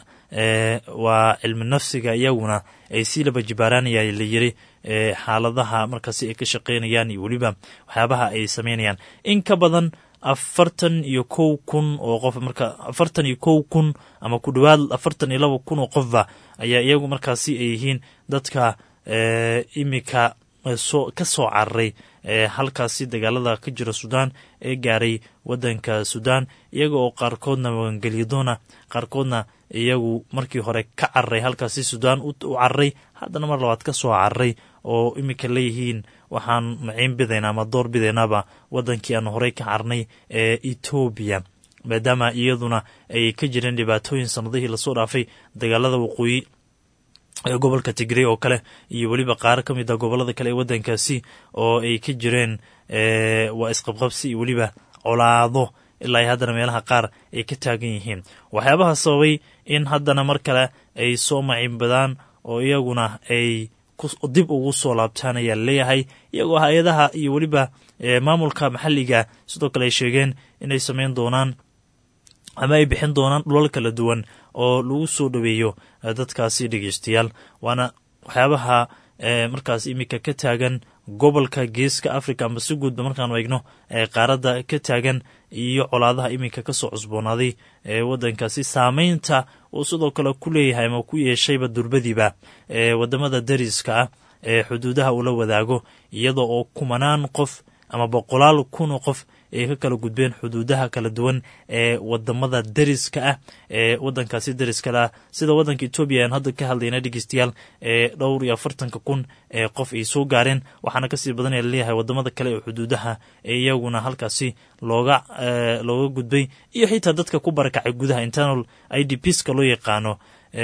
waa cilmi nafsiga iyaguna ay sii laba jibaaraanaya la yiri xaaladaha markaasi ay ka shaqeynayaan iyo weliba waxyaabaha ay sameynayaan in ka badan afartan iyo kow kun oo qof marka afartan iyo kow kun ama ku dhowaad afartan iyo laba kun oo qofba ayaa iyagu markaasi ay yihiin dadka imika soo ka soo cararay halkaasi dagaalada ka jira suudaan ee gaaray wadanka suudaan iyaga oo qaarkoodna magangelya doona qaarkoodna iyagu markii hore ka cararay halkaasi suudaan u cararay haddana mar labaad ka soo cararay oo iminka leeyihiin waxaan maciin bidaynaa ama door bidaynaaba wadankii aan horey ka carnay ee etoobiya maadaama iyaduna ay ka jireen dhibaatooyin sanadihii lasoo dhaafay dagaalada waqooyi ee gobolka tigrey oo kale iyo weliba qaaro ka mid a gobolada kale ee wadankaasi oo ay ka jireen waa isqabqabsi iyo weliba colaado ilaa ay haddana meelaha qaar ay ka taagan yihiin waxyaabaha sababay in haddana mar kale ay soo maciinbadaan oo iyaguna ay dib ugu soo laabtaan ayaa leeyahay iyagoo hay-adaha iyo weliba maamulka maxalliga sidoo kale ay sheegeen inay sameyn doonaan ama ay bixin doonaan dhulal kala duwan oo lagu soo dhoweeyo dadkaasi dhegeystayaal waana waxyaabaha markaas iminka ka taagan gobolka geeska africa amba si guudba markaanu eegno qaaradda ka taagan iyo colaadaha iminka kasoo cusboonaaday ee wadankaasi saameynta uu sidoo kale ku leeyahay ama ku yeeshayba durbadiiba ee wadamada dariska ah ee xuduudaha uu la wadaago iyadoo oo kumanaan qof ama boqolaal kun oo qof ay ka kala gudbeen xuduudaha kala duwan ee wadamada dariska ah ee wadankaasi dariskale ah sida wadanka etoobiya aan hadda ka hadlayna dhegeystayaal ee dhowr iyo afartanka kun ee qof ay soo gaareen waxaana kasii badanaya laleeyahay wadamada kale ee xuduudaha ee iyaguna halkaasi looga looga gudbay iyo xitaa dadka ku barakacay gudaha internal i d pska loo yaqaano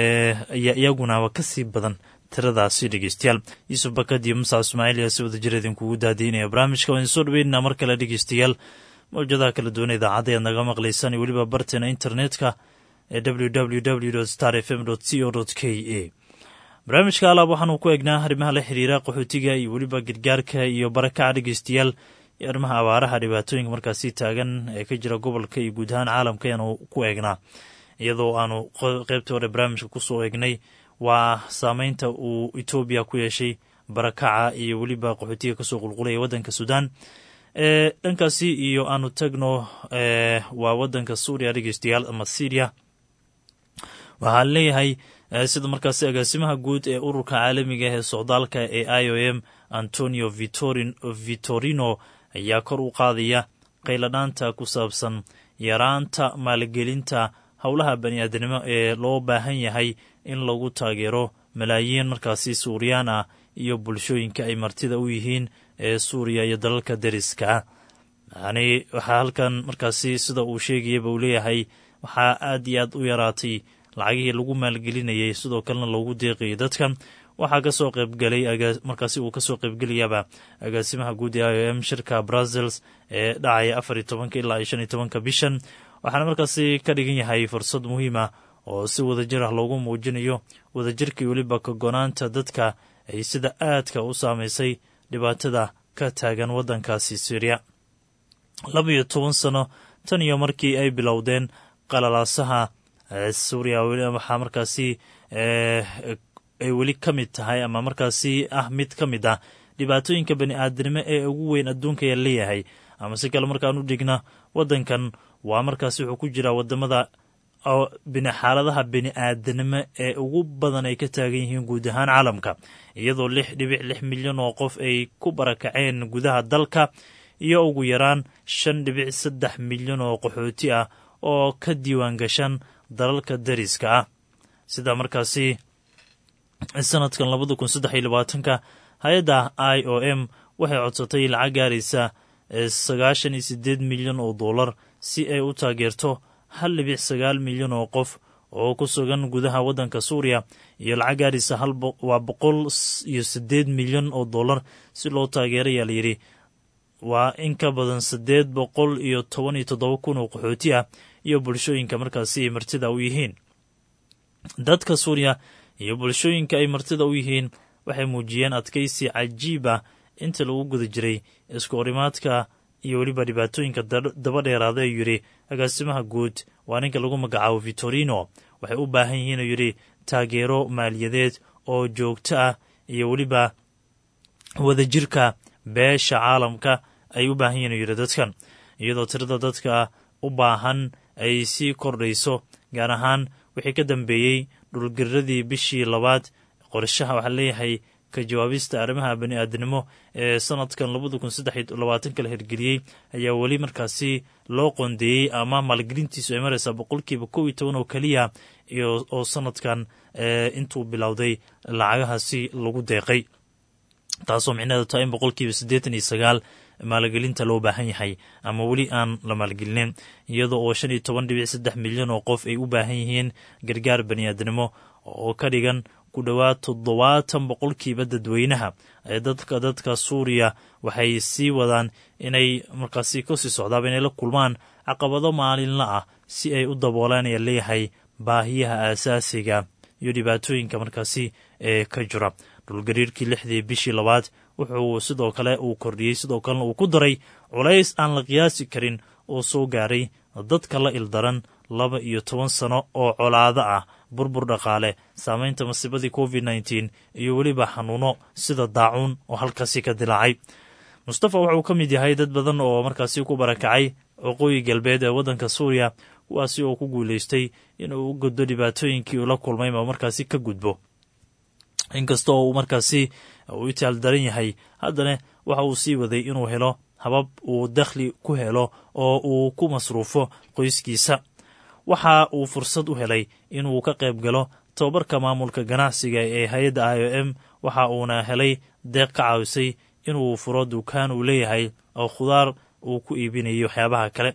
ayaa iyagunaba kasii badan tiradaasi dhegeystayaal yuusuf bakad iyo musa ismaaciil ayaa si wada jir idinkugu daadiinaya barnaamijka waan soo dhaweynaa mar kale dhegeystayaal mawjadaha kala duwan idaacadda ayaad naga maqlaysaan iyo weliba barteena internetka ee www star f m c o k a barnaamijka alaab waxaanu ku eegnaa arrimaha la xiriira qaxootiga iyo weliba gargaarka iyo barakaca dhegeystayaal iyo arrimaha abaaraha dhibaatooyinka markaasi taagan ee ka jira gobolka iyo guud ahaan caalamka ayaanu ku eegnaa iyadoo aanu qeybtii hore barnaamijka kusoo eegnay waa saameynta uu etoobiya ku yeeshay barakaca iyo weliba qaxootiga kasoo qulqulaya wadanka suudaan e dhankaasi iyo aanu tagno waa wadanka suuriya dhegeystayaal ama syria waxaa leeyahay sida markaasi agaasimaha guud ee ururka caalamiga ee socdaalka ee i o m antonio vitorino ayaa kor u qaadaya qayladhaanta ku saabsan yaraanta maalgelinta howlaha bani-aadanimo ee loo baahan yahay in lagu taageero malaayiin markaasi suuriyaan ah iyo bulshooyinka ay martida u yihiin ee suuriya iyo dalalka deriska ah yani waxaa halkan markaasi sida uu sheegayaba uu leeyahay waxaa aad iyo aad u yaraatay lacagihii lagu maalgelinayay sidoo kalena loogu deeqayay dadka waxaa kasoo qeybgelay markaasi uu kasoo qeybgelayaba agaasimaha guud ee i o m shirka brazils ee dhacaya afar iyo tobanka ilaa iyo shan iyo tobanka bishan waxaana markaasi ka dhigan yahay fursad muhiima oo si wadajir ah loogu muujinayo wadajirkii weliba kagonaanta dadka ay sida aadka u saameysay dhibaatada ka taagan waddankaasi syriya laba iyo toban sano tan iyo markii ay bilowdeen qalalaasaha suuriya waxaa markaasi ay weli ka mid tahay ama markaasi ah mid ka mid ah dhibaatooyinka bani aadamnimo ee ugu weyn adduunka ayaa leeyahay ama si kale markaan u dhigna waddankan waa markaasi wuxuu ku jiraa wadamada xaaladaha bini aadanimo ee ugu badan ay ka taagan yihiin guud ahaan caalamka iyadoo lix dhibic lix milyan oo qof ay ku barakaceen gudaha dalka iyo ugu yaraan shan dhibic saddex milyan oo qaxooti ah oo ka diiwaan gashan dalalka dariska ah sida markaasi sanadkan labada kun saddex iyo labaatanka hay-adda i o m waxay codsatay lacag gaaraysa sagaashan iyo sideed milyan oo dollar si ay u taageerto hal dhibic sagaal milyan oo qof oo ku sugan gudaha waddanka suuriya iyo lacag gaarisa waa boqol iyo sideed milyan oo dollar si loo taageerayaa layidhi waa in ka badan siddeed boqol iyo toban iyo toddoba kun oo qaxooti ah iyo bulshooyinka markaasi ay martida u yihiin dadka suuriya iyo bulshooyinka ay martida u yihiin waxay muujiyeen adkaysi cajiib ah inta lagu guda jiray isku horimaadka iyo weliba dhibaatooyinka daba dheeraada ayuu yidhi agaasimaha guud waa ninka lagu magacaabo vitorino waxay u baahan yihiin uu yidhi taageero maaliyadeed oo joogto ah iyo weliba wadajirka beesha caalamka ay u baahan yihin uu yidhi dadkan iyadoo tirada dadka u baahan ay sii kordhayso gaar ahaan wixii ka dambeeyey dhulgariradii bishii labaad qorshaha waxaa leeyahay ka jawaabista arrimaha bani aadnimo ee sanadkan labada kun saddex labaatanka la hirgeliyey ayaa weli markaasi loo qoondeeyey ama maalgelintiisu ay maraysaa boqolkiiba kow iyo toban oo keliya oo sanadkan intuu bilowday lacagahaasi lagu deeqay taasoo micnaheedu tahay in boqolkiiba siddeetan iyo sagaal maalgelinta loo baahan yahay ama weli aan la maalgelinin iyadoo oo shan iyo toban dhibic saddex milyan oo qof ay u baahan yihiin gargaar baniaadnimo oo ka dhigan ku dhowaad toddobaatan boqolkiiba dadweynaha ee dadka dadka suuriya waxay sii wadaan inay markaasi kasii socdaaba inay la kulmaan caqabado maalinla ah si ay u daboolaan ayaa leeyahay baahiyaha aasaasiga iyo dhibaatooyinka markaasi ee ka jira dhulgariirkii lixdii bishii labaad wuxuu sidoo kale uu kordhiyey sidoo kalena uu ku daray culays aan la qiyaasi karin oo soo gaaray dadka la ildaran laba iyo toban sano oo colaado ah burbur dhaqaale saamaynta masiibadii covid nneteen iyo weliba xanuuno sida daacuun oo halkaasi ka dilaacay mustafa wuxuu ka mid yahay dad badan oo markaasi ku barakacay waqooyi galbeed ee waddanka suuriya kuwaasi oo ku guulaystay inuu u gudbo dhibaatooyinkii uu la kulmay ma markaasi ka gudbo inkasta oo uu markaasi uu itaal daran yahay haddana waxa uu sii waday inuu helo habab uu dakhli ku helo oo uu ku masruufo qoyskiisa waxa uu fursad u helay inuu ka qayb galo tobabarka maamulka ganacsiga ee hay-adda i o m waxa uuna helay deeq ka caawisay inuu furo dukaan uu leeyahay oo khudaar uu ku iibinayo waxyaabaha kale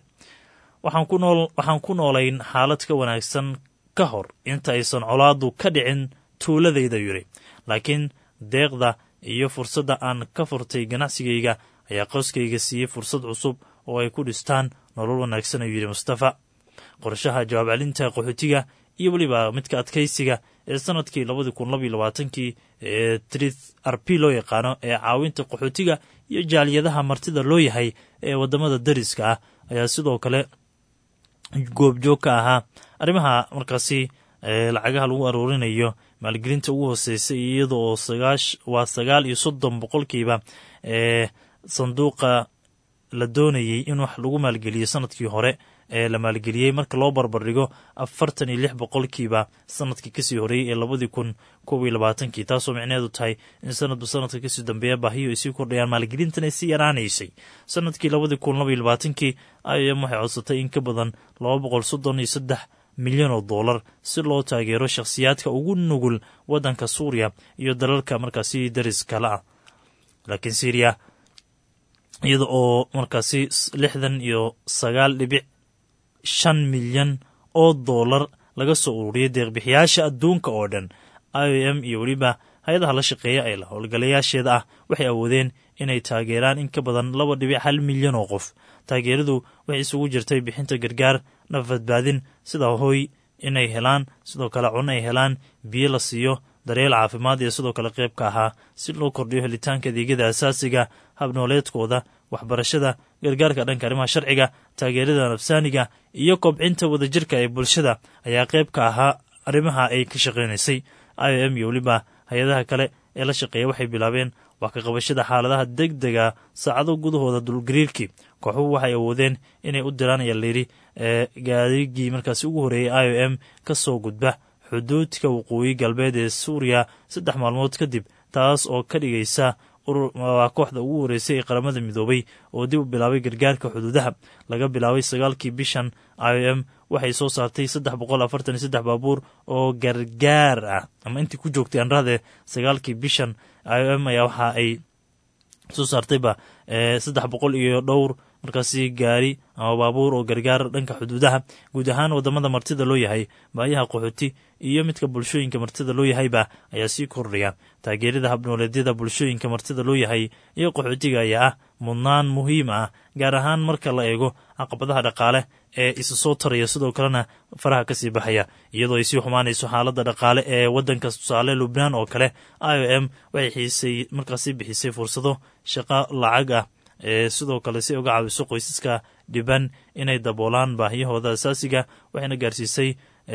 waxaan ku noolayn xaalad ka wanaagsan ka hor inta aysan colaadu ka dhicin tuuladayda yidhi laakiin deeqda iyo fursadda aan ka furtay ganacsigayga ayaa qoyskayga siiyey fursad cusub oo ay ku dhistaan nolol wanaagsan ayuu yidhi mustafa qorshaha jawaab celinta qaxootiga iyo weliba midka adkaysiga ee sanadkii labadii kun labaiyo labaatankii ee trith rp loo yaqaano ee caawinta qaxootiga iyo jaaliyadaha martida loo yahay ee waddamada dariska ah ayaa sidoo kale goobjoog ka ahaa arrimaha markaasi lacagaha lagu aroorinayo maalgelinta ugu hooseysa iyada oo waa sagaal iyo soddon boqolkiiba ee sanduuqa la doonayey in wax lagu maalgeliyo sanadkii hore ee la maalgeliyey marka loo barbardhigo afartan iyo lix boqolkiiba sanadkii kasii horeeyey ee labadii kun kob iyo labaatankii taasoo micnaheedu tahay in sanadba sanadka kasii dambeeya baahiyo ay sii kordhayaan maalgelintan ay sii yaraanaysay sanadkii labadii kun laba iyo labaatankii i m waxay codsatay in ka badan laba boqol soddon iyo saddex milyan oo dollar si loo taageero shakhsiyaadka ugu nugul waddanka suuriya iyo dalalka markaasi daris kale ah laakiin syriya iyada oo markaasi lixdan iyo sagaal dhibic shan milyan oo dollar laga soo ururiyay deeqbixiyaasha adduunka oo dhan i o m iyo weliba hay-adaha la shaqeeya ee la howlgalayaasheeda ah waxay awoodeen inay taageeraan in ka badan laba dhibic hal milyan oo qof taageeradu waxay isugu jirtay bixinta gargaar naf badbaadin sida hoy inay helaan sidoo kale cunno ay helaan biyo la siiyo daryeel caafimaad iyo sidoo kale qayb ka ahaa si loo kordhiyo helitaanka adeegyada asaasiga habnooleedkooda waxbarashada gargaarka dhanka arrimaha sharciga taageerada nafsaaniga iyo kobcinta wadajirka ee bulshada ayaa qayb ka ahaa arrimaha ay ka shaqaynaysay i o m iyo weliba hay-adaha kale ee la shaqeeya waxay bilaabeen wax ka qabashada xaaladaha deg dega saacado gudahooda dulgariirkii kooxuhu waxay awoodeen inay u diraan ayaa layidhi ee gaarigii markaasi ugu horreeyey i o m ka soo gudba xuduudka waqooyi galbeed ee suuriya saddex maalmood kadib taas oo ka dhigaysa waa kooxda ugu horreysay ee qaramada midoobay oo dib u bilaabay gargaarka xuduudaha laga bilaabay sagaalkii bishan i o m waxay soo saartay saddex boqol afartan iyo saddex baabuur oo gargaar ah ama intii ku joogtay anrahde sagaalkii bishan i o m ayaa waxa ay soo saartayba saddex boqol iyo dhowr markaasi gaari ama baabuur oo gargaar dhanka xuduudaha guud ahaan wadamada martida loo yahay baayaha qaxooti iyo midka bulshooyinka martida loo yahayba ayaa sii kordhaya taageerada habnooleedyada bulshooyinka martida loo yahay iyo qaxootiga ayaa ah mudnaan muhiim ah gaar ahaan marka la eego caqabadaha dhaqaale ee isa soo taraya sidoo kalena faraha kasii baxaya iyadoo ay sii xumaanayso xaaladda dhaqaale ee wadanka tusaale lubnaan oo kale i o m waxay xiisay markaasi bixisay fursado shaqo lacag ah ee sidoo kale si uga caawiso qoysaska dhiban inay daboolaan baahiyahooda asaasiga waxayna gaarsiisay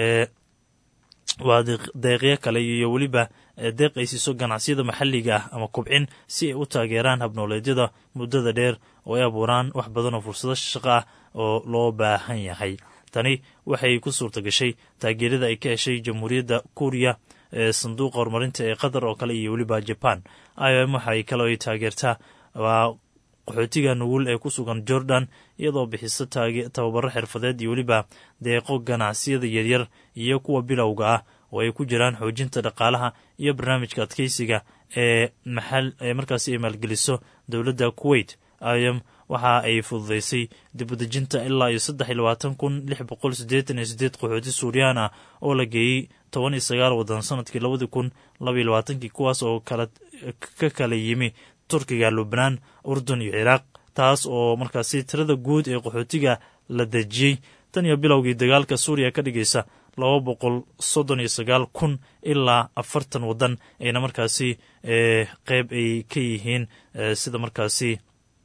waa deeqyo kale iyo weliba deeq ay siiso ganacsiyada maxalliga ah ama kubcin si ay u taageeraan habnooleedyada muddada dheer oo ay abuuraan wax badan oo fursado shaqo ah oo loo baahan yahay tani waxay ku suurta gashay taageerada ay ka heshay jamhuuriyadda kuuriya ee sanduuqa horumarinta ee qatar oo kale iyo weliba jaban i o m waxay kaloo ay taageertaa waa qaxootiga nugul ee ku sugan jordan iyadoo bixisa tababaro xirfadeed iyo weliba deeqo ganacsiyada yaryar iyo kuwa bilowga ah oo ay ku jiraan xoojinta dhaqaalaha iyo barnaamijka adkeysiga ee maxal ee markaasi ay maalgeliso dowladda kuwait im waxa ay fududeysay dibudejinta ilaa iyo saddex iyo labaatan kun lix boqol siddeetan iyo siddeed qaxooti suuriyaan ah oo la geeyey toban iyo sagaal waddan sanadkii labadii kun labaiyo labaatankii kuwaas oo kala ka kala yimi turkiga lubnaan urdun iyo ciraaq taas oo markaasi tirada guud ee qaxootiga la dejiyey tan iyo bilowgii dagaalka suuriya ka dhigaysa laba boqol soddon iyo sagaal kun ilaa afartan waddan ayna markaasi qeyb ay ka yihiin sida markaasi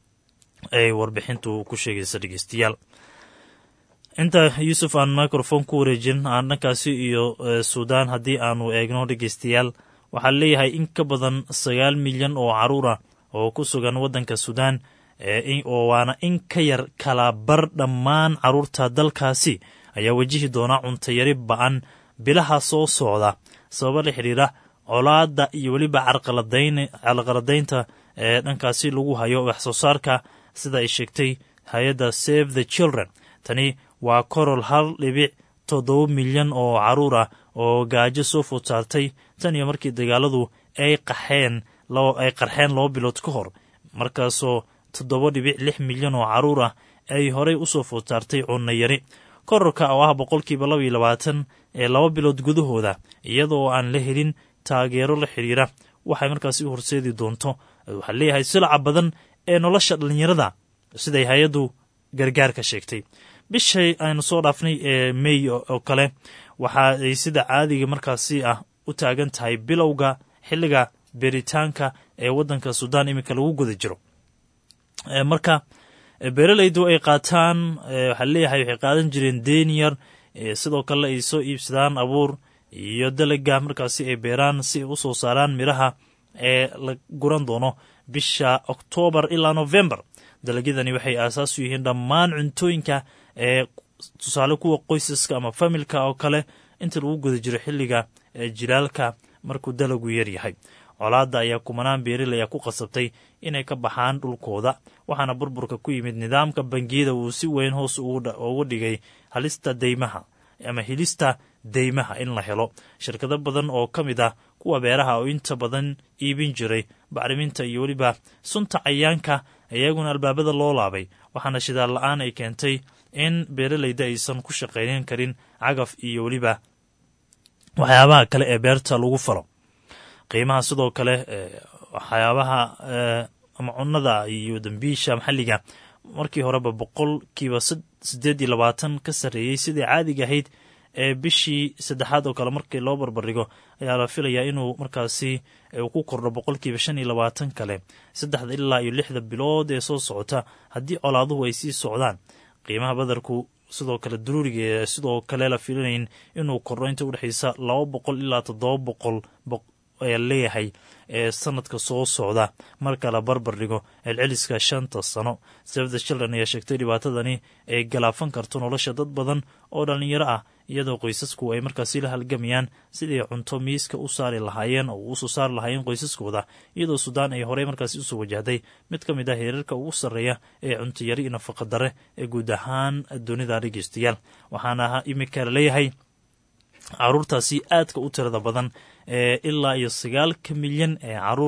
ay warbixintu ku sheegaysa dhegeystayaal inta yuusuf aan microfone ku wareejin aan dhankaasi iyo suudaan haddii aanu eegno dhegeystayaal waxaa leeyahay in ka badan sagaal milyan oo caruur ah oo ku sugan waddanka suudaan oo waana in ka yar kala bar dhammaan caruurta dalkaasi ayaa wajihi doona cuntayari ba-an bilaha soo socda sababa la xidhiira colaada iyo weliba carqaladaynta ee dhankaasi lagu hayo wax soo saarka sida ay sheegtay hay-adda save the children tani waa korol hal dhibic toddoba milyan oo caruur ah oo gaajo soo food saartay tan iyo markii dagaaladu ay qaxeen ay qarxeen laba bilood ka hor markaasoo toddoba dhibic lix milyan oo caruur ah ay horey usoo food saartay cunno yari kororka oo ah boqolkiiba laba iyo labaatan ee laba bilood gudahooda iyadoo aan la helin taageero la xidhiira waxay markaasi u horseedi doonto waxaa leeyahay silaca badan ee nolosha dhallinyarada siday hay-addu gargaarka sheegtay bishay aynu soo dhaafnay ee mey oo kale waxa ay sida caadiga markaasi ah u taagan tahay bilowga xilliga beeritaanka ee waddanka suudaan iminka lagu guda jiro marka beeralaydu ay qaataan waxaa leeyahay waxay qaadan jireen deeniyar sidoo kale ay soo iibsadaan abuur iyo dalaga markaasi ay beeraan si ay u soo saaraan midhaha ee la guran doono bisha oktoobar ilaa november dalagyadani waxay aasaas u yihiin dhammaan cuntooyinka ee tusaale kuwa qoysaska ama familka oo kale inta lagu guda jiro xilliga jilaalka markuu dalagu yar yahay colaadda ayaa kumanaan beeril ayaa ku qasabtay inay ka baxaan dhulkooda waxaana burburka ku yimid nidaamka bangiyada uu si weyn hoos ugu dhigay halista deymaha ama helista deymaha in la helo shirkado badan oo ka mid ah kuwa beeraha oo inta badan iibin jiray bacriminta iyo weliba sunta cayaanka iyaguna albaabada loo laabay waxaana shidaal la-aan ay keentay in beeralayda aysan ku shaqaynan karin cagaf iyo weliba waxyaabaha kale ee beerta lagu falo qiimaha sidoo kale waxyaabaha ama cunnada iyo dambiisha maxalliga markii horeba boqolkiiba siddeed iyo labaatan ka sarreeyey sidai caadiga ahayd ee bishii saddexaad oo kale markii loo barbardhigo ayaa la filayaa inuu markaasi ku kordho boqolkiiba shan iyo labaatan kale saddexda ilaa iyo lixda bilood ee soo socota haddii colaaduhu ay sii socdaan qiimaha badarku sidoo kale daruuriga sidoo kale la filinayn inuu kordho inta udhexaysa laba boqol ilaa toddoba boqol ayaa leeyahay ee sanadka soo socda marka la barbar dhigo celceliska shanta sano safda children ayaa sheegtay dhibaatadani ay galaafan karto nolosha dad badan oo dhallinyaro ah iyadoo qoysasku ay markaasi la halgamayaan sidii cunto miiska u saari lahaayeen oo usoo saari lahaayeen qoysaskooda iyadoo suudaan ay horey markaasi usoo wajahday mid ka mid ah heerarka ugu sarreeya ee cuntayari iyo nafaqa dare ee guud ahaan dunida dhegeystayaal waxaana imika laleeyahay caruurtaasi aadka u tirada badan ee ilaa iyo sagaalka milyan ee caruur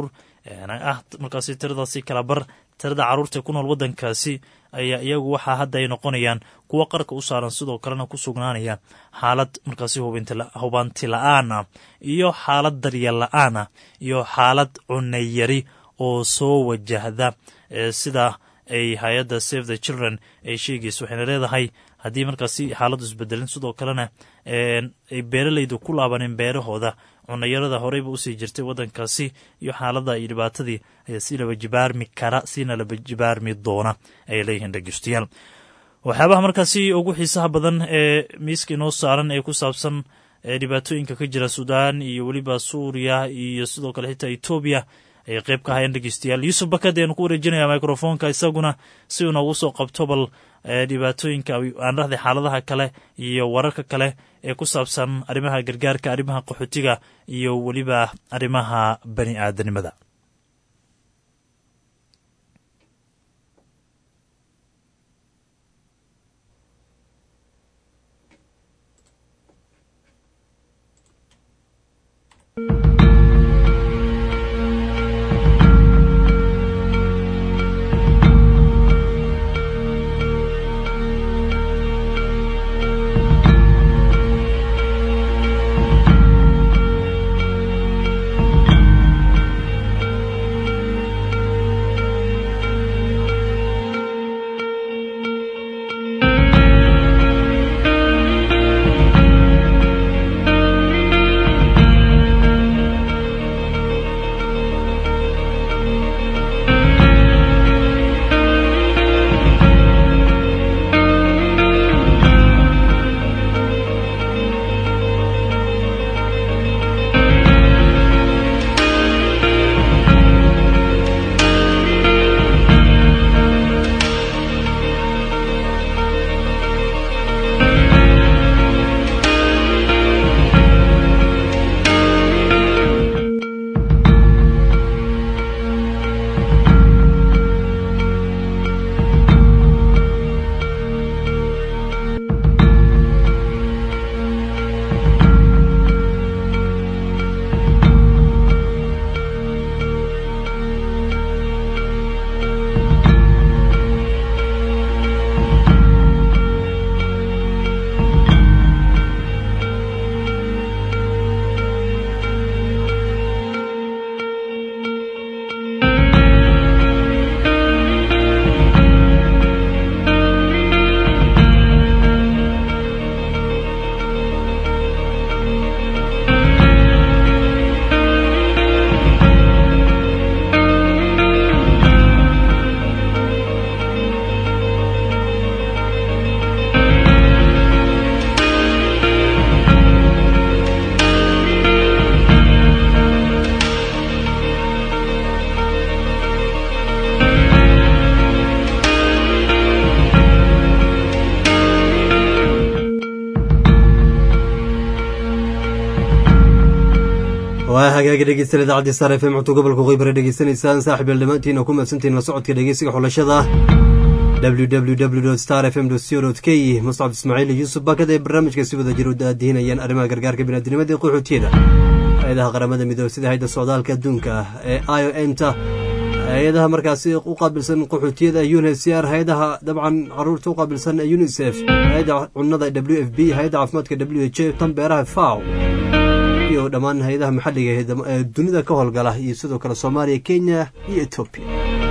ah markaasi tiradaasi kala bar tirada caruurta ku nool waddankaasi ayaa iyagu waxaa hadda ay noqonayaan kuwo qarka u saaran sidoo kalena ku sugnaanaya xaalad markaasi hubanti la-aan ah iyo xaalad daryeel la-aan ah iyo xaalad cunayari oo soo wajahda sida ay hay-adda save the children ay sheegayso waxayna leedahay haddii markaasi xaaladdu isbedelin sidoo kalena ay beeralaydu ku laabaneen beerahooda cunayarada horeyba usii jirtay waddankaasi iyo xaaladda iyo dhibaatadii ayaa si laba jibaarmi kara sina laba jibaarmi doona ayay leeyihiin dhegeystayaal waxyaabaha markaasi ugu xiisaha badan ee miiska inoo saaran ee ku saabsan dhibaatooyinka ka jira suudaan iyo weliba suuriya iyo sidoo kale xitaa etoobiya ayay qeyb ka ahaayeen dhegeystayaal yuusuf bakad ayanu ku wareejinaya microfonka isaguna si uu noogu soo qabto bal dhibaatooyinka aan dhahday xaaladaha kale iyo wararka kale ee ku saabsan arrimaha gargaarka arrimaha qaxootiga iyo weliba arrimaha bani aadanimada waa hagaagi dhegeystayaal idaacadii star f m cunto gobolka qoybare dhegeysanaysaan saaxib yael dhammaantiin oo ku mahadsantiin la socodka dhegeysiga xulashada www star f m co k muscab ismaaciil iyo yuusuf bakad ee barnaamijka si wada jir u daadihinayaan arrimaha gargaarka biniadnimada ee qaxootiyada hay-adaha qaramada midoobe sida hayda socdaalka adduunka ee i o m ta hay-adaha markaasi u qaabilsan qaxootiyada unhcr hay-adaha dabcan caruurta u qaabilsan unisef hay-adda cunada w f b hay-adda caafimaadka w h tan beeraha faw iyo dhammaan hay-adaha maxalliga ee dunida ka howlgala iyo sidoo kale soomaaliya kenya iyo etoobiya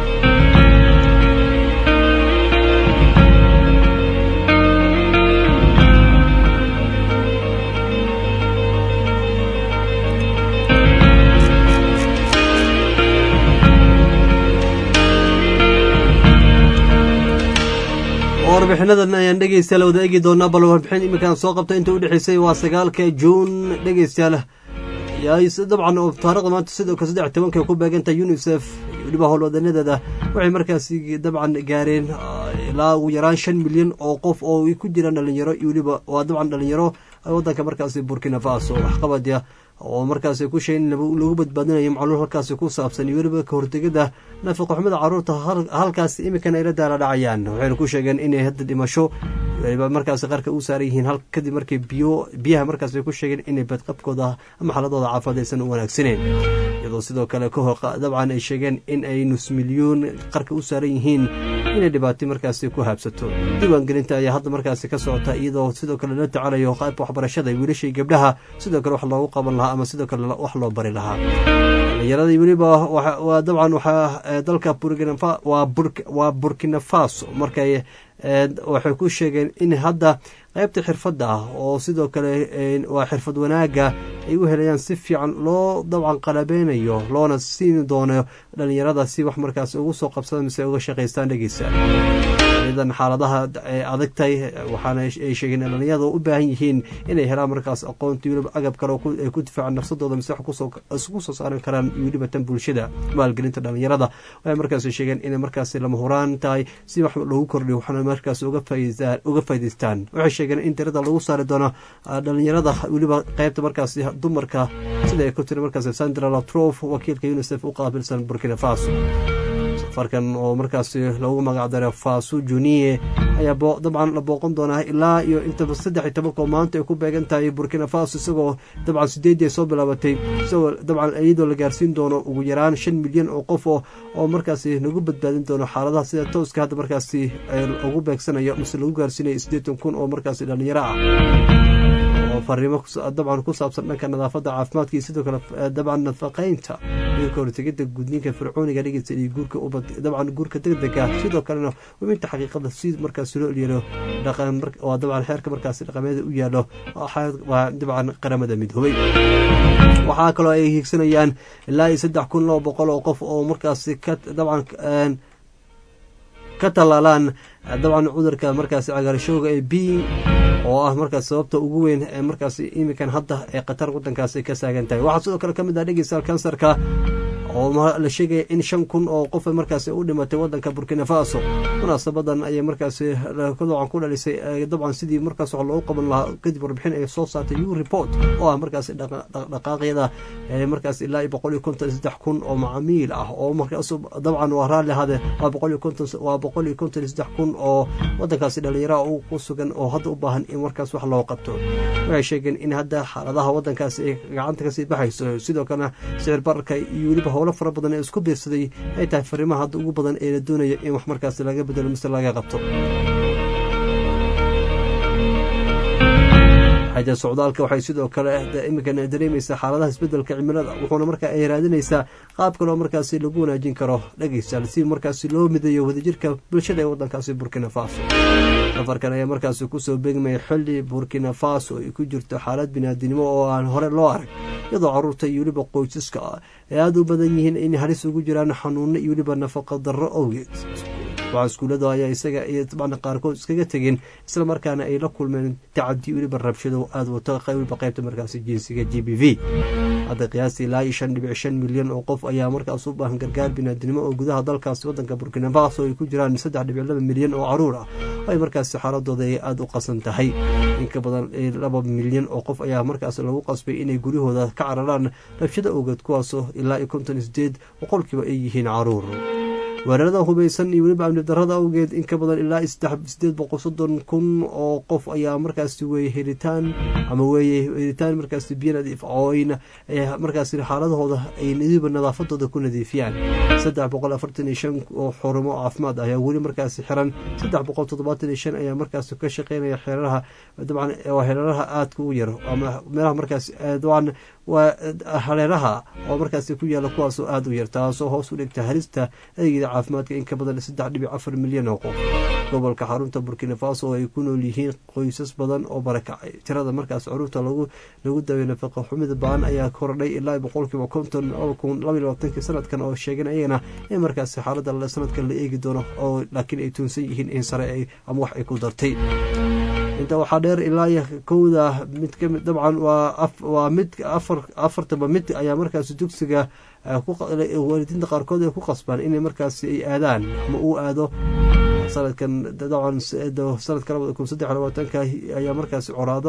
warbixinadan ayaan dhegeystayaal wada eegi doonaa bal warbixin iminkaan soo qabta inta u dhexeysay waa sagaalka juun dhegeystayaal dabcan oo taarikhda maanta sidoo kale saddex tobanka ku beegantahay unisef weliba howlwadanadeeda waxay markaasi dabcan gaareen ilaa ugu yaraan shan milyan oo qof oo ku jiraan dhalinyaro iyo weliba waa dabcan dhalinyaro wadanka markaasi burkina faso waxqabadya oo markaasi ku sheegin lagu badbaadinayo macluul halkaasi ku saabsan iyo weliba kahortegada nafaqoxumada caruurta halkaasi iminkana ayla daala dhacayaan waxayna ku sheegeen inay hadda dhimasho weliba markaasi qarka u saaran yihiin kadib markii biyo biyaha markaas ay ku sheegeen inay badqabkooda ama xaaladooda caafimaad aysan u wanaagsaneyn iyadoo sidoo kale kahor dabcan ay sheegeen in ay nus milyuun qarka u saaran yihiin inay dhibaato markaasi ku haabsato diiwaangelinta ayaa hadda markaasi ka socota iyadoo sidoo kale la tacalayo qaybka waxbarashada wiilashai gabdhaha sidoo kale wax loogu qaban lahaa ama sidoo kale wax loo bari lahaa dhalinyaradii weliba waa dabcan waxaa dalka waa burkina faso markay waxay ku sheegeen in hadda qaybta xirfadda ah oo sidoo kale waa xirfad wanaaga ay u helayaan si fiican loo dabcan qalabeynayo loona siin doono dhalinyarada si wax markaas ugu soo qabsada mise uga shaqaystaan dhegeysa idan xaaladaha adagtay waxaana ay sheegeen in dhalinyarada u baahan yihiin inay helaan markaas aqoonta weliba agab kale ay ku difaacan nafsadooda mise isku soo saaran karaan weliba tan bulshada maalgelinta dhalinyarada waxay markaas sheegeen inay markaas lama huraan tahay si wax loogu kordhiyo waxaana markaas uga faa'idaystaan waxay sheegeen in tirada lagu saari doono dhalinyarada weliba qaybta markaas dumarka sida ay ku tiri markaas sandra latrof wakiilka unisef u qaabilsan burkina faso safarkan oo markaasi loogu magacdaro faso juniye ayaa dabcan la booqan doonaa ilaa iyo intaba saddex iyo tobankoo maanta ay ku beegan tahay burkina faso isagoo dabcan sideedii soo bilaabatay isagoo dabcan iyadoo la gaarsiin doono ugu yaraan shan milyan oo qof oo markaasi nagu badbaadin doono xaaladaha sida tooska hadda markaasi ugu beegsanayo mise lagu gaarsiinayo siddeetan kun oo markaasi dhalinyaro ah oo fariimo dabcan ku saabsan dhanka nadaafadda caafimaadka iyo sidoo kale dabcan nafaqeynta iyo kahortegida gudniinka fircooniga dhegeysta iyo guurka ubad dabcan guurka degdega sidoo kalena hubinta xaqiiqada si markaas looelyelo dhaqan waa dabcan xeerka markaasi dhaqameeda u yaalo waa dabcan qaramada midoobay waxaa kaloo ay hiigsanayaan ilaa iyo saddex kun laba boqol oo qof oo markaasi ka dabcan ka tallaalaan dabcan cudurka markaasi cagaarshooga ee b oo ah markaas sababta ugu weyn ee markaas iminkan hadda ee qatar wadankaasi ka saagan tahay waxaa sidoo kale ka mid ah dhegeystaal kansarka oo la sheegaya in shan kun oo qof markaasi u dhimatay wadanka burkina faso munaasabadan ayay markaasi dabcan ku dhalisay dabcan sidii markaas wax loogu qaban lahaa kadib warbixin ay soo saartay u report oo ah markaasi dhaqaaqyada markaas ilaa iyo boqol iyo konton saddex kun oo macamiil ah oo markaas dabcan waa raalli ahade waa boqol iyo konton waa boqol iyo konton iyo saddex kun oo wadankaasi dhalinyaraha ku sugan oo hadda u baahan in markaas wax loo qabto waxay sheegeen in hadda xaaladaha wadankaasi ay gacanta kasii baxayso sidoo kalena sicir bararka iyo weliba howlo fara badan ee isku biirsaday ay tahay fariimaha hadda ugu badan ee la doonaya in wax markaasi laga bedelo mise laga qabto xaja socdaalka waxay sidoo kale iminkan dareemaysaa xaaladaha isbedelka cimilada wuxuuna markaa ay raadinaysaa qaab kaloo markaasi lagu wanaajin karo dhegeystaal si markaasi loo mideeyo wadajirka bulshada ee wadankaasi burkina faso safarkan ayaa markaasi kusoo beegmaya xilli burkina faso ay ku jirto xaalad binaadinimo oo aan hore loo arag iyadoo caruurta iyo weliba qoysaska ay aada u badan yihiin in halis ugu jiraan xanuuno iyo weliba nafaqa darro awgeed waxaa iskuullada ayaa isaga iyo dabcan qaarkood iskaga tegeen isla markaana ay la kulmeen tacadi weliba rabshado aada wato weliba qaybta markaasi jinsiga g b v hadda qiyaastii ilaa iyo shan dhibic shan milyan oo qof ayaa markaas u baahan gargaar binaadinimo oo gudaha dalkaasi wadanka burkina faso ay ku jiraan saddex dhibic laba milyan oo caruur ah ay markaasi xaaladooda ay aada u qasan tahay inka badan laba milyan oo qof ayaa markaas lagu qasbay inay guryahooda ka cararaan rabshado awgeed kuwaasoo ilaa iyo konton sideed boqolkiiba ay yihiin caruur weerarada hubaysan iyo weliba amni darada awgeed in ka badan ilaa sideed boqol soddon kun oo qof ayaa markaasi weeye helitaan ama weeye helitaan markaasi biyo nadiif oo ayna markaasi xaaladahooda ay weliba nadaafadooda ku nadiifiyaan saddex boqol afartan iyo shan oo xurumo caafimaad ayaa weli markaasi xiran saddex boqol toddobaatan iyo shan ayaa markaasi ka shaqeynaya xeeraraha dabcan waa xeeraraha aadka u yar ama meelaha markaasi dabcan waa hareeraha oo markaasi ku yaala kuwaasoo aada u yar taasoo hoos u dhigta halista adeegyada caafimaadka in ka badan saddex dhibic afar milyan oo qof gobolka xarunta burkina faso oo ay ku nool yihiin qoysas badan oo barakacay tirada markaas caruurta lagu lagu daaway nafaqa xumida baan ayaa kordhay ilaa boqolkiiba konton kun laba iyo labaatankii sanadkan oo sheegeen ayagana in markaasi xaalada sanadkan la eegi doono oo laakiin ay tuunsan yihiin in sare ama wax ay ku dartay inta waxaa dheer ilaa iyo kowda mid kamid dabcan waa waa mid afar afartaba mid ayaa markaasi dugsiga waalidiinta qaarkood ay ku qasbaan inay markaasi ay aadaan ama uu aado sanadkan dabcan sanadka labada kun saddex labaatanka ayaa markaasi coraado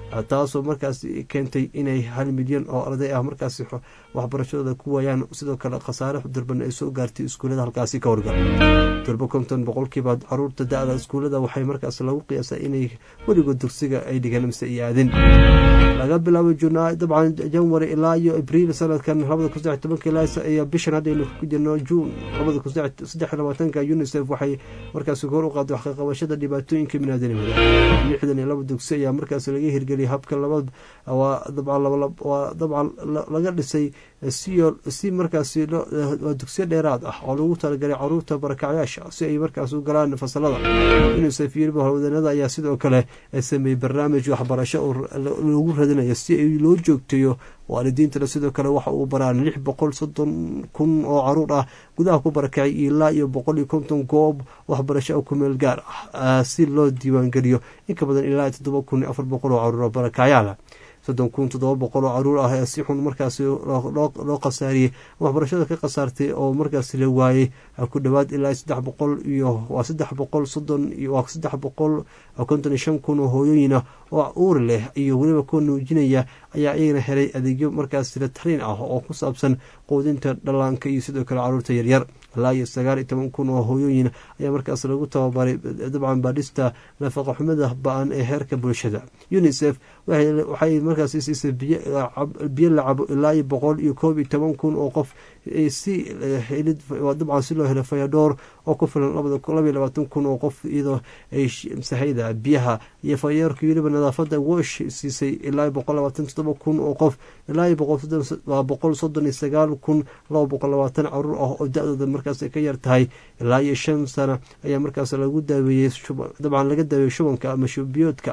taasoo markaas keentay inay hal milyan oo arday ah markaasi waxbarashadooda ku waayaan sidoo kale khasaare durban ay soo gaartay iskuullada halkaasi ka horgal durbo konton boqolkiiba caruurta da-da iskuullada waxay markaas lagu qiyaasa inay weligood dugsiga ay dhigaan mise ay aadin laga bilaabo juna dabcan janwari ilaa iyo abriil sanadkan labada kun saddex tobanka ilaa iyo bishan haddaynu ku jirno juun labada kun saddex labaatanka unisef waxay markaasi kor u qaaday waxkaqabashada dhibaatooyinka biniaadanimada lixdan iyo laba dugsi ayaa markaas laga hirgeliyay habka laba waa dabcan waa dabcan laga dhisay siyo si markaasi waa dugsiyo dheeraad ah oo lagu talagalay caruurta barakacyaasha si ay markaas u galaan fasalada unisef yiriba howlwadanada ayaa sidoo kale sameeyey barnaamij waxbarasho oo lagu radinayo si ay loo joogteeyo waalidiintana sidoo kale waxa uu baraan lix boqol soddon kun oo caruur ah gudaha ku barakacay ilaa iyo boqol iyo konton goob waxbarasho oo kumeel gaar ah si loo diiwaangeliyo in ka badan ilaa toddoba kun iyo afar boqol oo caruur oo barakacyaala soddon kun toddoba boqol oo caruur ah ee si xun markaasi loo khasaariyey waxbarashada ka khasaartay oo markaasi la waayey ku dhowaad ilaa saddex boqol iyo waa saddex boqol soddon waa saddex boqol konton iyo shan kun oo hooyooyina oo uur leh iyo weliba kuwa nuujinaya ayaa iyagana helay adeegyo markaasi la tariin ah oo ku saabsan quudinta dhallaanka iyo sidoo kale caruurta yaryar ilaa iyo sagaal iyo toban kun oo hooyooyin ayaa markaas lagu tababaray dabcan baadhista nafaqa xumada ba-an ee heerka bulshada unisef waxay markaas siisay biyo la cabo ilaa iyo boqol iyo koob iyo toban kun oo qof si dabcan si loo helo fayadhoor oo ku filan labaiyo labaatan kun oo qof iyadoo ay sahayda biyaha iyo fayaerka weliba nadaafada wosh siisay ilaa boqol labaatan toddoba kun oo qof ilaa iyo boqol soddon iyo sagaal kun laba boqol labaatan caruur ah oo da-dooda markaas ka yar tahay ilaa iyo shan sano ayaa markaas lagu daaweeyey dabcan laga daaweeyey shubanka ama shubiyoodka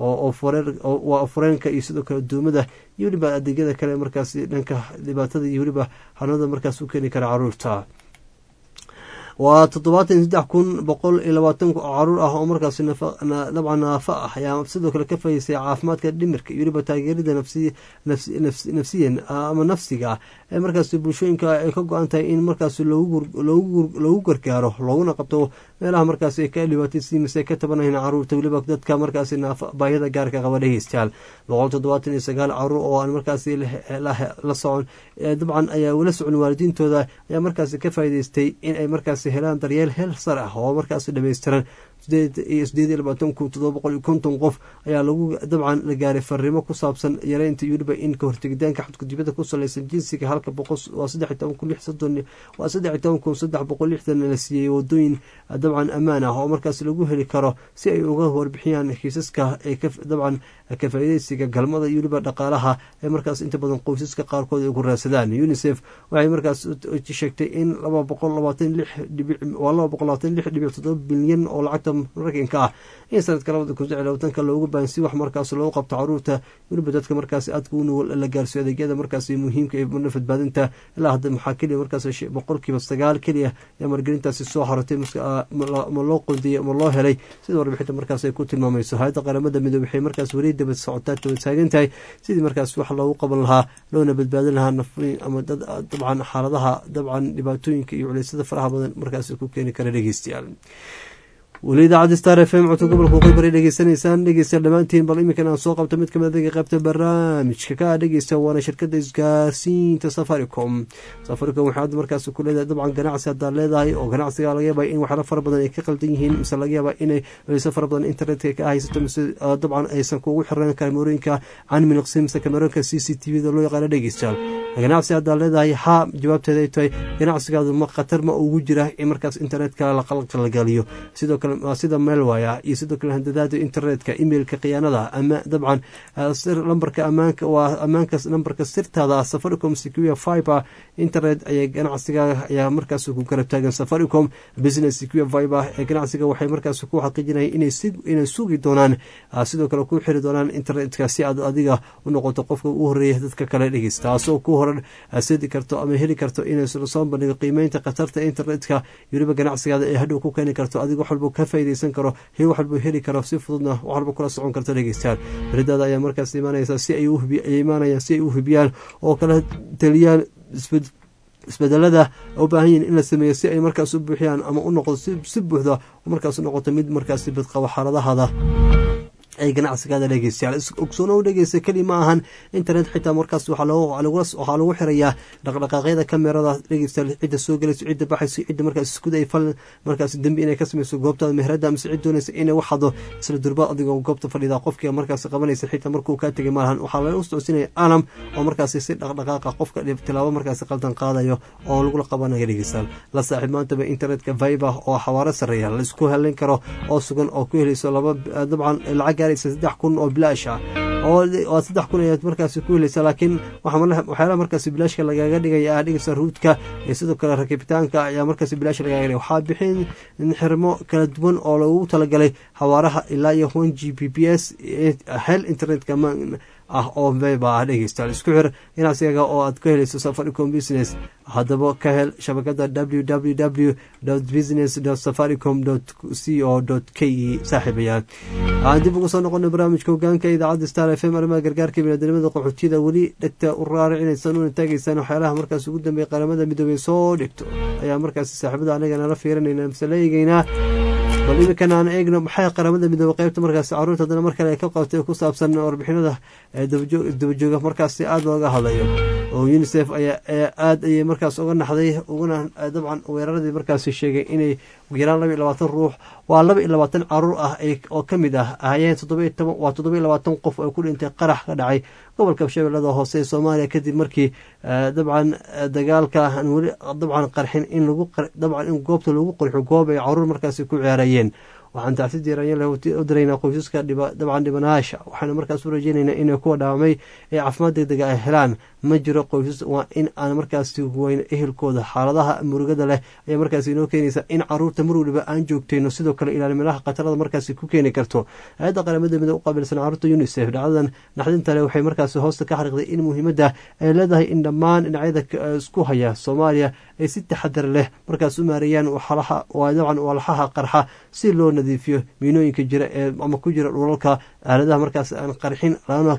waa fureenka iyo sidoo kale duumada iyo weliba adeegyada kale markaas dhanka dhibaatada iyo weliba xanuunada markaas u keeni kara caruurta waa toddobaatan iyo saddex kun boqol iyo labaatan caruur ah oo markaas dabcan naafa ah ayaa sidoo kale ka fahisay caafimaadka dhimirka iyo weliba taageerida nafsiyan ama nafsiga ah ee markaas bulshooyinka ay ka go-an tahay in markaas loogu gargaaro looguna qabto meelaha markaas ay ka dhibaataysi mise ka tabanayn caruurta weliba dadka markaas baahida gaarka qaba dhegeystayaal boqol toddobaatan iyo sagaal caruur oo aan markaas la socon dabcan ayaa la socon waalidiintooda ayaa markaas ka faa'idaystay in ay markaas helaan daryeel heel sar ah oo markaas dhammaystiran sideed iyo labaatan kun todoba boqol iyo konton qof ayaa lagu dabcan la gaaray fariimo ku saabsan yareynta weliba in ka hortegitaanka xadgudubada ku salaysan jinsiga halka boqol waa saddex iyo toban kun lix soddon waa saddex iyo toban kun saddex boqol lixdan la siiyey wadooyin dabcan ammaan ah oo markaas lagu heli karo si ay uga warbixiyaan kiisaska ee dabcan ka faa'iideysiga galmada iyo weliba dhaqaalaha ee markaas inta badan qoysaska qaarkood ay ku raadsadaan unisef waxay markaas sheegtay in laba boqol labaatan lix dhibic waa laba boqol labaatan lix dhibic toddoba bilyan oo lacagta mareykanka ah in sanadka labada kun saddex labaatanka loogu baahan si wax markaas loogu qabto caruurta weliba dadka markaas aadka u nugul la gaarsiyo adeegyada markaas muhiimka ee badbaadinta ilaa hadda maxaa keliya markaas boqolkiiba sagaal keliya ayaa margelintaasi soo xaratay ma loo qondiyey ma loo helay sida warbixinta markaas ay ku tilmaamayso hay-adda qaramada midoobe waxay markaas weli daba socotaa daba taagan tahay sidii markaas wax loogu qaban lahaa loona badbaadin lahaa nafriin ama dad dabcan xaaladaha dabcan dhibaatooyinka iyo culeysyada faraha badan markaas ku keeni kara dhegeystayaal weli idaacadda star f m codka gobolka waqooyi bari dhegeysanaysaan dhegeystayaal dhammaantiin bal iminkan aan soo qabto mid kamid adaga qaybta barnaamijka ka dhegeysta waana shirkada isgaarsiinta safaricom safaricom waxay hadda markaas ku leedahay dabcan ganacsi haddaad leedahay oo ganacsiga laga yaaba in waxyaala fara badan ay ka qaldan yihiin mise laga yaaba inay culeyso fara badan internetka ka haysato mise dabcan aysan kugu xiran kamerooyinka canmiliqsi mise kamerooyinka c c t v da loo yaqaano dhegeystayaal ganacsi haddaad leedahay haa jawaabteeda ay tahay ganacsigaadu ma khatar ma ugu jira in markaas internetka la qalqalgaliyo sidoo kale sida meelwaya iyo sidoo kale handadaada internetka emailka khiyaanada ama dabcan lambarka amaanka waa ammaanka nambarka sirtaada safaricom secure fiber internet ayay ganacsiga ayaa markaas ku garab taagan safaricom business secure fiber ee ganacsiga waxay markaas ku xaqiijinayaan inay sugi doonaan sidoo kale ku xiri doonaan internetka si aad adiga u noqoto qofka ugu horeeya dadka kale dhegeysta taasoo ku horan sidi karto ama heli karto inay soo bandhigo qiimeynta khatarta internetka weliba ganacsigaada ee hadhow ku keeni karto adiga wax walba ka faaideysan karo hi wax walba heli karo si fududna wax walba kula socon karto dhegeystayaal beridaada ayaa markaas imaanaysa si ay imaanayaan si ay u hubiyaan oo kala taliyaan isbedelada u baahan yihin in la sameeyo si ay markaas u buuxiyaan ama u noqdo si buuxda markaas u noqoto mid markaas bidqabo xaaladahada ay ganacsigaada dhegeystayaal ogsoono dhegeysta keli ma ahan internet xitaa markaas waxaa lagu xirayaa dhaqdhaqaaqyada kamerada dhegeystayaal cidda soo gelayso cidda baxayso cidda markaas isku day fal markaas dembi inay ka samayso goobtaada meherada mise cid doonaysa inay wax hado isla durba adigoo goobta fadhida qofkii markaas qabanaysa xitaa markuu kaa tegay malahan waxaa laga socodsiinaya alam oo markaasi si dhaqdhaqaaqa qofka tilaabo markaasi qaldan qaadayo oo lagula qabanayo dhegeystayaal la saaxiib maantaba internetka viber oo xawaaro sareeya la isku helayn karo oo sugan oo ku helayso laba dabcan lacag gaaraysa saddex kun oo bilaash ah oo saddex kun ayaad markaasi ku helaysa laakiin waxyaalaha markaasi bilaashka lagaaga dhigaya ah dhigaysa ruudka iyo sidoo kale rakibitaanka ayaa markaasi bilaash lagaaga dhigaya waxaa bixin xirmo kala duwan oo lagu talagalay xawaaraha ilaa iyo one g b p s hel internetka ah oo veba ah dhegeystayaal isku xir ganacsigaga oo aad ka helayso safaricom business haddaba ka hel shabakada w w w business safaricom c o k e saaxiibayaal aan dib ugu soo noqonay barnaamijka hogaanka idaacadda star f m arrimaha gargaarka biniadamada qaxootiyada weli dhegta u raaricinaysaan una taagaysaan waxyaalaha markaas ugu dambeeya qaramada midoobey soo dhigto ayaa markaasi saaxiibada anaga nala fiirinayna mise la eegeynaa bal iminkan aan eegno maxay qaramada midoobey qaybta markaasi caruurta haddana mar kale ay ka qabtay ku saabsan warbixinada dabajooga markaasi aada looga hadlayo oo unisef ayaa aada ayay markaas uga naxday uguna dabcan weeraradii markaasi sheegay inay ugu yaraan laba iyo labaatan ruux waa laba iyo labaatan caruur ah oo ka mid ah ahayeen toddoba toban waa toddoba iyo labaatan qof oo ku dhintay qarax ka dhacay gobolka shabeellada hoose ee soomaaliya kadib markii dabcan dagaalka aan weli dabcan qarxin in lagu dabcan in goobta lagu qarxo goob ay caruur markaasi ku ciyaarayeen waxaan tacsi diiranya u diraynaa qoysaska dabcan dhibanayaasha waxaana markaas u rajeynaynaa inay kuwa dhaawamay ee caafimaad degdega ay helaan ma jiro qoysas waa in aan markaasi weyn ehelkooda xaaladaha murugada leh ayaa markaasi inoo keenaysa in caruurta mar waliba aan joogtayno sidoo kale ilaalimadaha khatarada markaasi ku keeni karto hay-adda qaramada mida u qaabilsan caruurta unisef dhacdadan naxdinta leh waxay markaasi hoosta ka xariiqday in muhiimadda ay leedahay in dhammaan dhinacyada isku haya soomaaliya ay si taxadar leh markaas u maareeyaan dabcan walaxaha qarxa si loo nadiifiyo miinooyinka jira ee ama ku jira dhulalka aaladaha markaas aan qarxin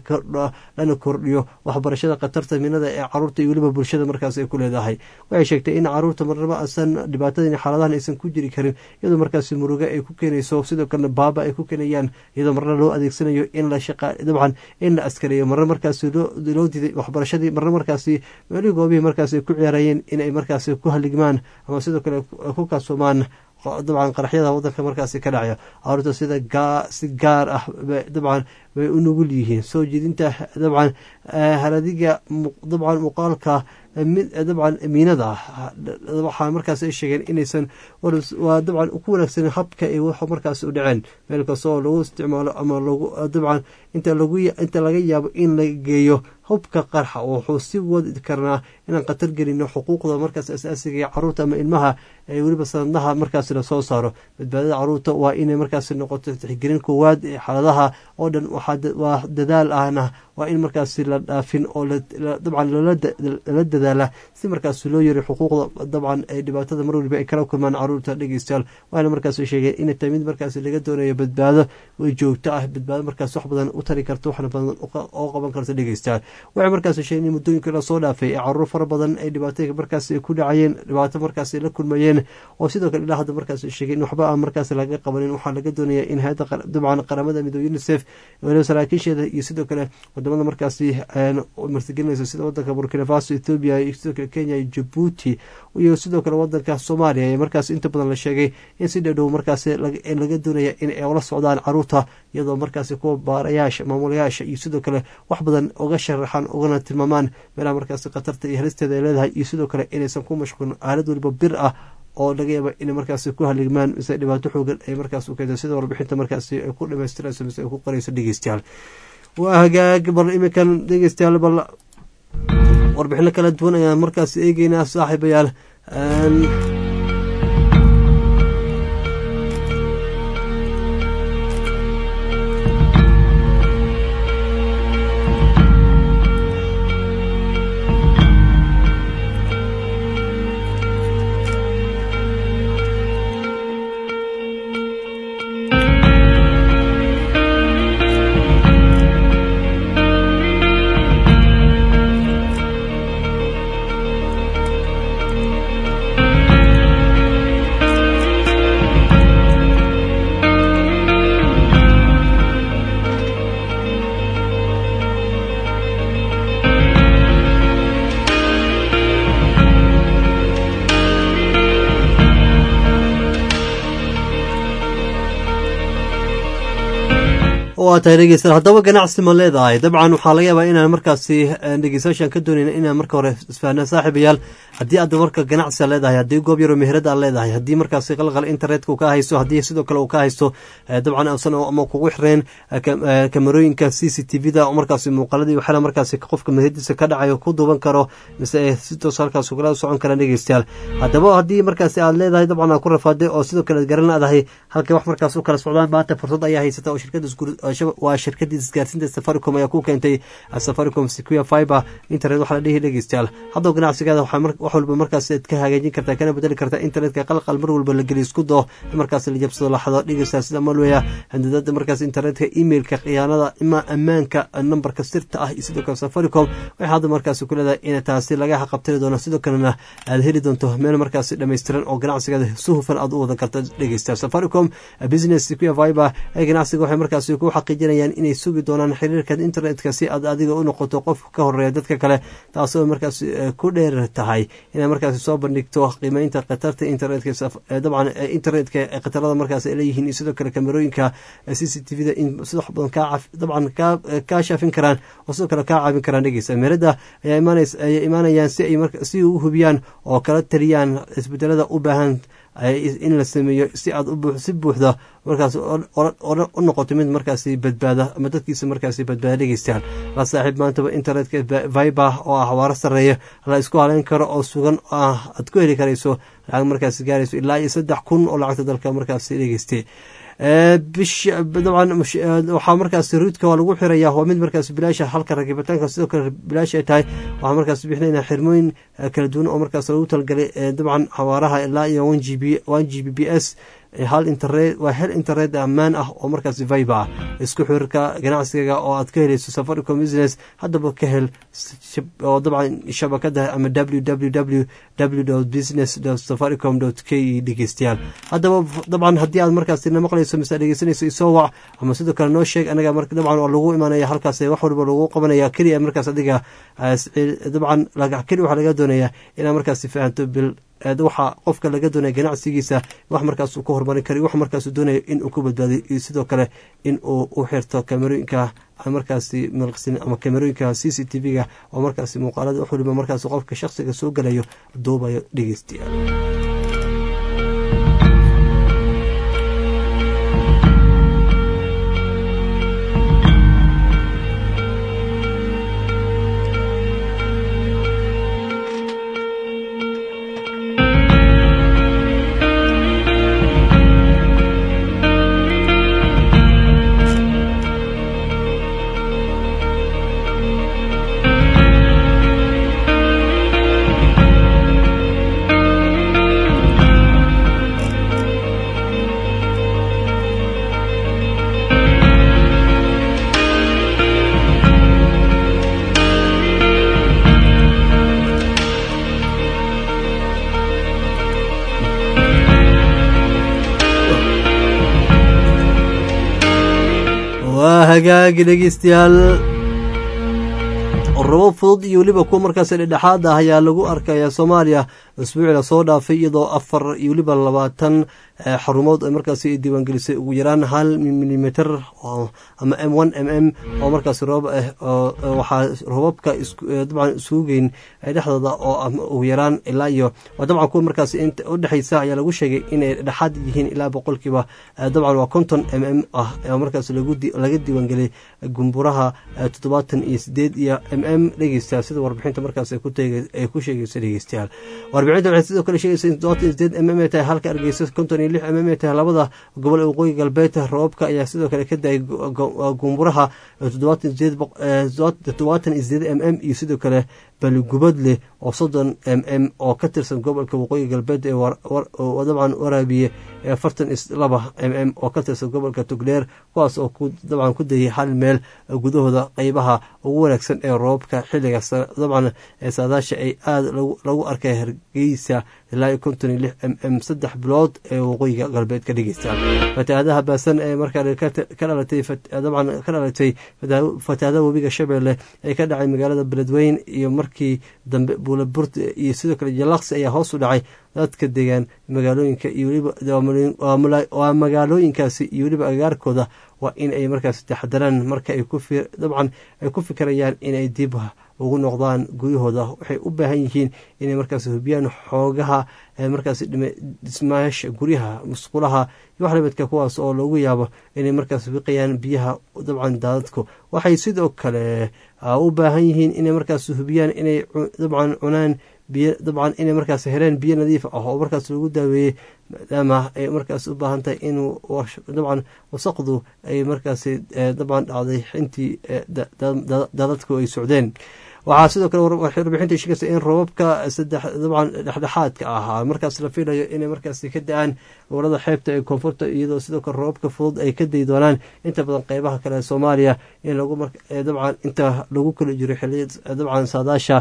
lana kordhiyo waxbarashada khatarta minada ee caruurta iyo weliba bulshada markaas ay ku leedahay waxay sheegtay in caruurta marnaba asan dhibaatadan xaaladahan aysan ku jiri karin iyadoo markaasi murugo ay ku keenayso sidoo kalena baaba ay ku keenayaan iyadoo marna loo adeegsanayo in la shaqa dabcan in la askareeyo marna markaasi loo diiday waxbarashadii marna markaasi meelihii goobihii markaas ay ku ciyaarayeen inay markaasi ku haligmaan ama sidoo kale ku kaasoomaan dabcan qaraxyada wadanka markaasi ka dhacaya caruurta sida si gaar ah dabcan bay u nugul yihiin soo jeedinta dabcan haradiga dabcan muuqaalka dabcan miinada waxaa markaas ay sheegeen inaysan waa dabcan ku wanaagsan habka ay wax markaas u dhaceen meel kasta oo lagu isticmaalo ama lagu dabcan inta lagu inta laga yaabo in la geeyo hubka qarxa wuxuu si wadi karnaa inaan khatar gelino xuquuqda markaas asaasiga ee caruurta ama ilmaha ee weliba sanadnaha markaas la soo saaro badbaadada caruurta waa inay markaas noqoto tixgelin koowaad ee xaaladaha oo dhan waa dadaal ahna waa in markaas la dhaafin oo dabcan lala dadaala si markaas loo yari xuquuqda dabcan ee dhibaatada mar waliba ay kala kulmaan caruurta dhegeystayaal waana markaas sheegeen inay tahay mid markaas laga doonayo badbaado joogto ah badbaado markaas wax badan u tari karto waxna badan oo qaban karta dhegeystayaal waxay markaas sheegeen in muddooyinka lasoo dhaafay ee caruur fara badan ay dhibaato markaas ku dhacayeen dhibaato markaas la kulmayeen oo sidoo kale ilaa hadda markaas sheegeen in waxba aan markaas laga qabanin waxaa laga doonaya in hay-adda dabcan qaramada midoobe unisef waliba saraakiisheeda iyo sidoo kale wadamada markaasi martigelinaysa sida wadanka burkina faso ethoobiya iyo sidoo kale kenya iyo jabuuti iyo sidoo kale wadanka soomaaliya ee markaas inta badan la sheegay in si dhowdhow markaas laga doonaya in ay ula socdaan caruurta iyadoo markaasi kuwa baarayaasha maamulayaasha iyo sidoo kale wax badan uga sharaxaan ugana tilmaamaan meelaha markaasi khatarta iyo halisteeda ay leedahay iyo sidoo kale inaysan ku mashquulin aalad waliba bir ah oo laga yaaba inay markaasi ku haligmaan mise dhibaato xoogan ay markaas u keento sida warbixinta markaasi ay ku dhamaystirayso mise ay ku qorayso dhegeystayaal waa hagaag bal iminkan dhegeystayaal bal warbixino kala duwan ayaan markaas eegeynaa saaxiibayaal waa tahay dhegeystayaal haddaba ganacsi ma leedahay dabcan waxaa laga yaabaa inaan markaasi dhegeystayaashan ka doonayna inaan marka hore isfahnaa saaxiibayaal haddii aad marka ganacsi a leedahay haddii goob yaro meherada aad leedahay haddii markaasi qalqal internetka uu ka haysto haddii sidoo kale uu ka haysto dabcan uusan ama kugu xireen kamerooyinka c c t v da markaasi muuqaaladii waxyaala markaasi qofka meheradiisa ka dhacayo ku duuban karo mise si toos halkaas ugala socon karaan dhegeystayaal haddaba haddii markaasi aad leedahay dabcan aad ku rafaaday oo sidoo kale garan leedahay halkay wax markaas u kala socdaan maanta fursad ayaa haysata oo shirkada waa shirkadii isgaarsiinta safaricom ayaa ku keentay safaricom secure fiber internet waxaa la dhihi dhegeystayaal haddoo ganacsigaada wax walba markaas aad ka hagaajin kartaa kana bedeli kartaa internetka qalqal mar walba la geliy isku doo markaas la jabsado laxdo dhegeystayaal sida malweya handadada markaas internetka emailka khiyaanada ima ammaanka nambarka sirta ah iyo sidoo kale safaricom waxay hadda markaas ku leedahay in taasi laga qabtiri doono sidoo kalena aad heli doonto meel markaasi dhammaystiran oo ganacsigaada si hufan aad u wadan karta dhegeystayaal safaricom business secure fiber ee ganacsiga waxay markaasi ku xaqiijinayaan inay sugi doonaan xiriirka internetka si aad adiga u noqoto qof ka horeeya dadka kale taasoo markaas ku dheer tahay inay markaasi soo bandhigto qiimeynta khatarta internetka dabcan internetka khatarada markaas ay leeyihiin iyo sidoo kale kamerooyinka c c t v da in si wax badan kaa dabcan kaa shaafin karaan oo sidoo kale kaa caawin karaan dhegeysa meerada ayaa imaanays ayay imaanayaan si ay si u hubiyaan oo kala taliyaan isbedelada u baahan in la sameeyo si aad si buuxda markaas u noqoto mid markaasi badbaada ama dadkiisa markaasi badbaada dhegeystayaal la saaxiib maantaba internetka viber oo ah xawaaro sarreeya la isku haleyn karo oo sugan aad ku heli karayso lacag markaasi gaarayso ilaa iyo saddex kun oo lacagta dalka markaasi dhegeystay bish dabcan waxaa markaas ruudka waa lagu xiraya waa mid markaas bilaasha halka rakibitaanka sidoo kale bilaash ay tahay waxaa markaas bixinayna xirmooyin kala duwan oo markaas lagu talagalay dabcan xawaaraha ilaa iyo one g b one g b b s hal internet waa hel internet ammaan ah oo markaas viber ah isku xirka ganacsigaga oo aad ka helayso safaricom business haddaba ka hel oo dabcan shabakada ama w w w w business safaricom k e dhegeystayaal haddaba dabcan haddii aad markaasina maqlayso mise dhegeysanayso isoo wac ama sidoo kale noo sheeg anaga dabcan waa lagu imaanaya halkaas wax walba lagu qabanaya keliya markaas adiga dabcan keli waxaa laga doonaya inaad markaas fahanto bil waxaa qofka laga doonaya ganacsigiisa wax markaas uu ka horumarin kara wax markaas doonaya in uu ku badbaadiyo iyo sidoo kale in uu u xirto kamerooyinka markaasi malqsin ama kamerooyinka c c t v-ga oo markaasi muuqaalada wax waliba markaas qofka shaksiga soo galayo duubayo dhegeystayaal hagaagi dhegeystayaal rabo fudud iyo weliba kuwa markaas dhedhexaad ah ayaa lagu arkaya soomaaliya isbuucii lasoo dhaafay iyadoo afar iyo weliba labaatan xarumood ay markaasi diiwaangelisay ugu yaraan hal milimeter ama m one m m oo markaas roob ah waxaa roobabka dabcan isugu geyn dhexdooda oo ugu yaraan ilaa iyo dabcan kuwa markaas udhexeysa ayaa lagu sheegay inay dhexaad yihiin ilaa boqolkiiba dabcan waa konton m m ah oo markaas laga diiwaangeliyay gumburaha toddobaatan iyo sideed iyo m m dhegeystayaal sida warbixinta markaas ay ku sheegaysa dhegeystayaal warbixinta waxay sidoo kale sheegaysa in toddobaatan iyo sideed m m ay tahay halka argeysa konton iyo lix m m ay tahay labada gobol ee waqooyi galbeed roobabka ayaa sidoo kale ka daayay gumburaha toddobaatan iyo sideed m m iyo sidoo kale baligubadleh oo soddon m m oo ka tirsan gobolka waqooyi galbeed ee dabcan waraabiye afartan laba m m oo ka tirsan gobolka togdheer kuwaas oo dabcan ku dayay hal meel gudahooda qeybaha ugu wanaagsan ee roobabka xiliga dabcan saadaasha ay aada lagu arkay geysa ilaa iyo konton iyo lix m m saddex bilood ee waqooyiga galbeed ka dhegeysta fatahaadaha baasan ee markaa ka dhalatay dabcan ka dhalatay fatahaadaha webiga shabeelle ee ka dhacay magaalada beledweyn iyo markii dambe buulaburt iyo sidoo kale jalaqsi ayaa hoos u dhacay dadka degaan magaalooyinka iyo weliba waa magaalooyinkaasi iyo weliba agaarkooda waa in ay markaas taxadaraan marka ay ku dabcan ay ku fikirayaan inay dib ugu noqdaan guryahooda waxay u baahan yihiin inay markaas hubiyaan xoogaha markaas dhismayaasha guryaha musqulaha iyo wax lamidka kuwaas oo loogu yaabo inay markaas wiqayaan biyaha dabcan daadadku waxay sidoo kale u baahan yihiin inay markaas hubiyaan inay dabcan cunaan biyo dabcan inay markaas heleen biyo nadiif ah oo markaas lagu daaweeyey maadaama ay markaas u baahan tahay inuu dabcan wasaqdu ay markaas dabcan dhacday intii daadadku ay socdeen waxaa sidoo kale warbixinta sheegaysa in roobabka saddex dabcan dhexdhexaadka ahaa markaas la filayo inay markaas ka da-aan gobolada xeebta ee koonfurta iyadoo sidoo kale roobabka fudud ay ka dayi doonaan inta badan qeybaha kale ee soomaaliya in lagu dabcan inta lagu kala jiro xiliya dabcan saadaasha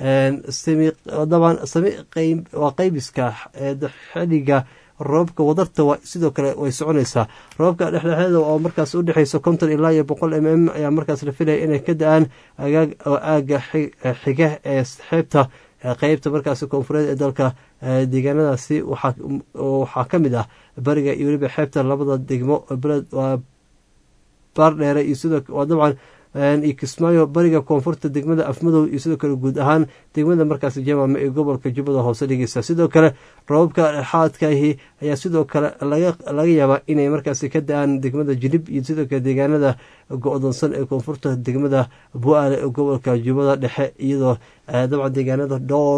dabcan waa qeybiska xiliga roobabka wadarta sidoo kale way soconaysaa roobabka dhexdhexeeda oo markaas udhexeysa konton ilaa iyo boqol m m ayaa markaas la filaya inay ka da-aan oo aaga xiga ee xeebta qeybta markaas koonfureed ee dalka deegaanadaasi waxaa ka mid ah bariga iyo weliba xeebta labada degmo waa baardheere iyo sidoo dabcan iyo kismaayo bariga koonfurta degmada afmadow iyo sidoo kale guud ahaan degmada markaas jamaama ee gobolka jubbada hoose dhigeysa sidoo kale roobabka dhexaadkaahi ayaa sidoo kale laga yaabaa inay markaas ka da-aan degmada jilib iyo sidoo kale deegaanada go-doonsan ee koonfurta degmada bu-aale ee gobolka jubbada dhexe iyadoo dabcan deegaanada dhowr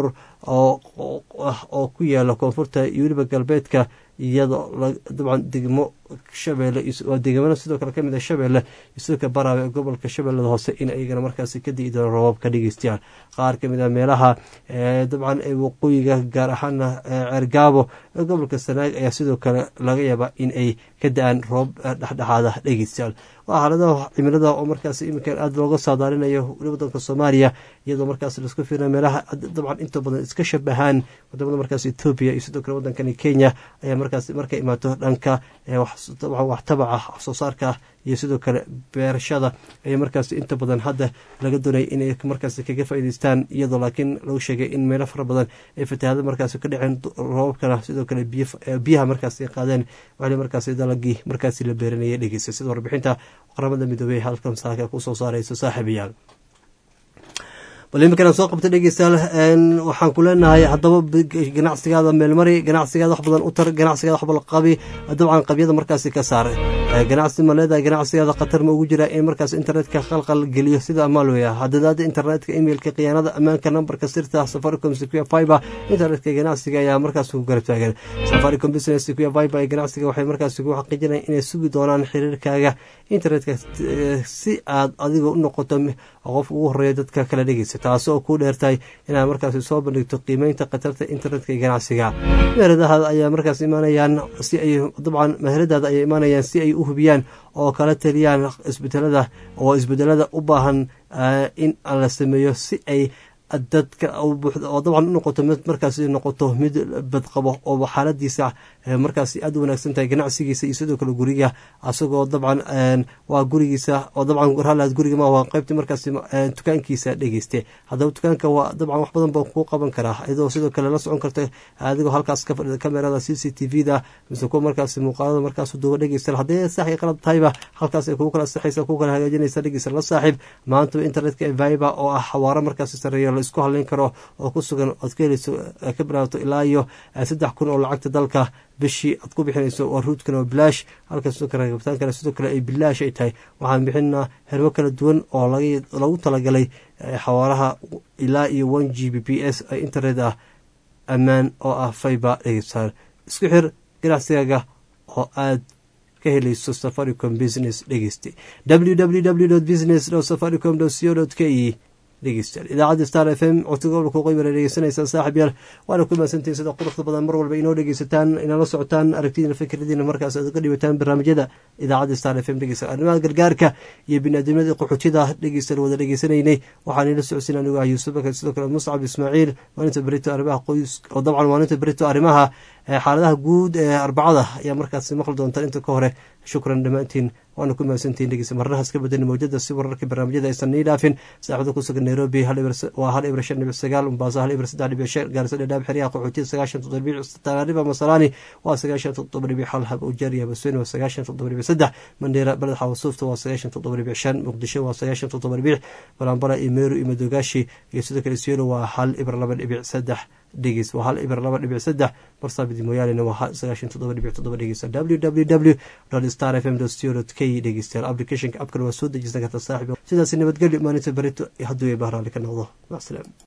oo ku yaala koonfurta iyo weliba galbeedka iyadoo dabcan degmo shabeelle waa deegaamada sidoo kale kamid a shabeelle iyo sidoo kale baraawe ee gobolka shabeellada hoose in ayagana markaasi ka dii doona roobab ka dhegeystayaal qaar kamid a meelaha dabcan ee waqooyiga gaar ahaana ceergaabo ee gobolka sanaag ayaa sidoo kale laga yaabaa in ay ka da-aan roob dhexdhexaada dhegeystayaal waa xaaladaha cimilada oo markaas iminkan aada looga saadaalinayo weli wadanka soomaaliya iyadoo markaas laisku fiirna meelaha dabcan inta badan iska shabahaan wadamada markaas ethoobiya iyo sidoo kale wadankani kenya ayaa markaas markay imaato dhanka wax tabaca wax soo saarka iyo sidoo kale beerashada ayaa markaas inta badan hadda laga doonaya inay markaas kaga faa'iideystaan iyadoo laakiin lagu sheegay in meelo fara badan ay fatahaado markaas ka dhaceen roobabkana sidoo kale biyaha markaas ay qaadeen waxli markaas dalagii markaas la beeranayay dhegeysa sida warbixinta qaramada midoobey halkan saaka kusoo saarayso saaxiibayaal bal iminkana soo qabta dhegeystayaal waxaan ku leenahay haddaba ganacsigaada meelmari ganacsigaada wax badan u tar ganacsigaada wax badan qabi dabcan qabyada markaasi ka saar ganacsi ma leedahay ganacsigaada khatar ma ugu jira in markaas internetka khalqal geliyo sida amaalweya hadadaada internetka emailka khiyaanada ammaanka nambarka sirta safaricom secure fiber internetka ganacsiga ayaa markaas ku garab taagan safaricom business secure fiber ee ganacsiga waxay markaas ku xaqiijinayaan inay sugi doonaan xiriirkaaga internetka si aad adiga u noqoto qof ugu horeeya dadka kala dhegeysa taasi oo ku dheertahay inaad markaas soo bandhigto qiimeynta khatarta internetka ee ganacsiga meheradahaada ayaa markaas imaanayaan si ay dabcan meheradaada ayaa imaanayaan si ay u hubiyaan oo kala taliyaan isbedelada oo isbedelada u baahan in la sameeyo si ay dadka oo dabcan u noqoto mid markaas noqoto mid badqabo oo xaaladiisa markaas aada u wanaagsan tahay ganacsigiisa iyo sidoo kale guriga asagoo dabcan waa gurigiisa oo dabcan ralaad guriga ma waa qaybta markaas dukaankiisa dhegeyste haddaba dukaanka waa dabcan wax badan baa kuu qaban karaa iyadoo sidoo kale la socon karta adigoo halkaas ka fadhida kamerada c c t v da mise kuwa markaas muuqaalada markaas duuba dhegeysta haddii sax iyo qalad tahayba halkaas ay kugu kala saxaysa kugu kala hagaajinaysa dhegeysta la saaxiib maantaba internetka viber oo ah xawaaro markaas sareeyo la isku haleyn karo oo ku sugan ood ka helayso ka bilaabato ilaa iyo saddex kun oo lacagta dalka bishii aad ku bixinayso waa ruudkan oo bilaash halka sidoo kale rabitaan kale sidoo kale ay bilaash ay tahay waxaan bixinaa hermo kala duwan oo lagu talagalay xawaaraha ilaa iyo one g b p s internet ah ammaan oo ah fiber dhegeystayaal isku xir ganacsigaaga oo aad ka helayso safaricom business dhegeyste www business safaricom co k e dhegeystayaal idaacadda star f m codka gobolka waqooyi baa dhegeysanaysaan saaxib yaal waana ku mahadsantihin sida quruxda badan mar walba inoo dhegeysataan inala socotaan aragtidiina fikradiina markaas aad uga dhibataan barnaamijyada idaacadda star f m dhegeysta arrimaha gargaarka iyo biniaadamnimada qaxootida dhegeystayaal wada dhegeysanaynay waxaan ila socodsiin anigu ah yuusuf bakar sidoo kale muscab ismaaciil maalinta berito arrimaha qoys oo dabcan maalinta berito arrimaha xaaladaha guud ee arbacada ayaa markaas maqli doontaan inta ka hore shukran dhammaantiin waana ku mahadsantihin dhegeysta marnahaas ka badan mawjada si wararka barnaamijyada aysan nii dhaafin saaxibada ku sugan nairobi waa hal ibir shan dhibic sagaal mombaaso hal ibir saddex dhibic shan gaarisa dhadhaab xeryaha qaxootiya sagaashan toddoba dhibic taqaariba masalaani waa sagaashan toddoba dhibic hal hab ujaariya basweyne waa sagaashan toddoba dhibic saddex mandheera beled xawasuufta waa sagaashan toddoba dhibic shan muqdisho waa sagaashan toddoba dhibic balambala iyo meeru iyo madogaashi iyo sidoo kale sielo waa hal ibir laba dhibic saddex dhegeys waa hal ibir laba dhibic saddex barsaabidi mooyaalena waa sagaashan toddoba dhibic toddoba dhegeysa w w w star f m co k dhegeystayaal applicationka abkan waa soo dejisan karta saaxib sidaasi nabadgelyo maalinta berito hadduu ay bahraali ka noqdo macasalaam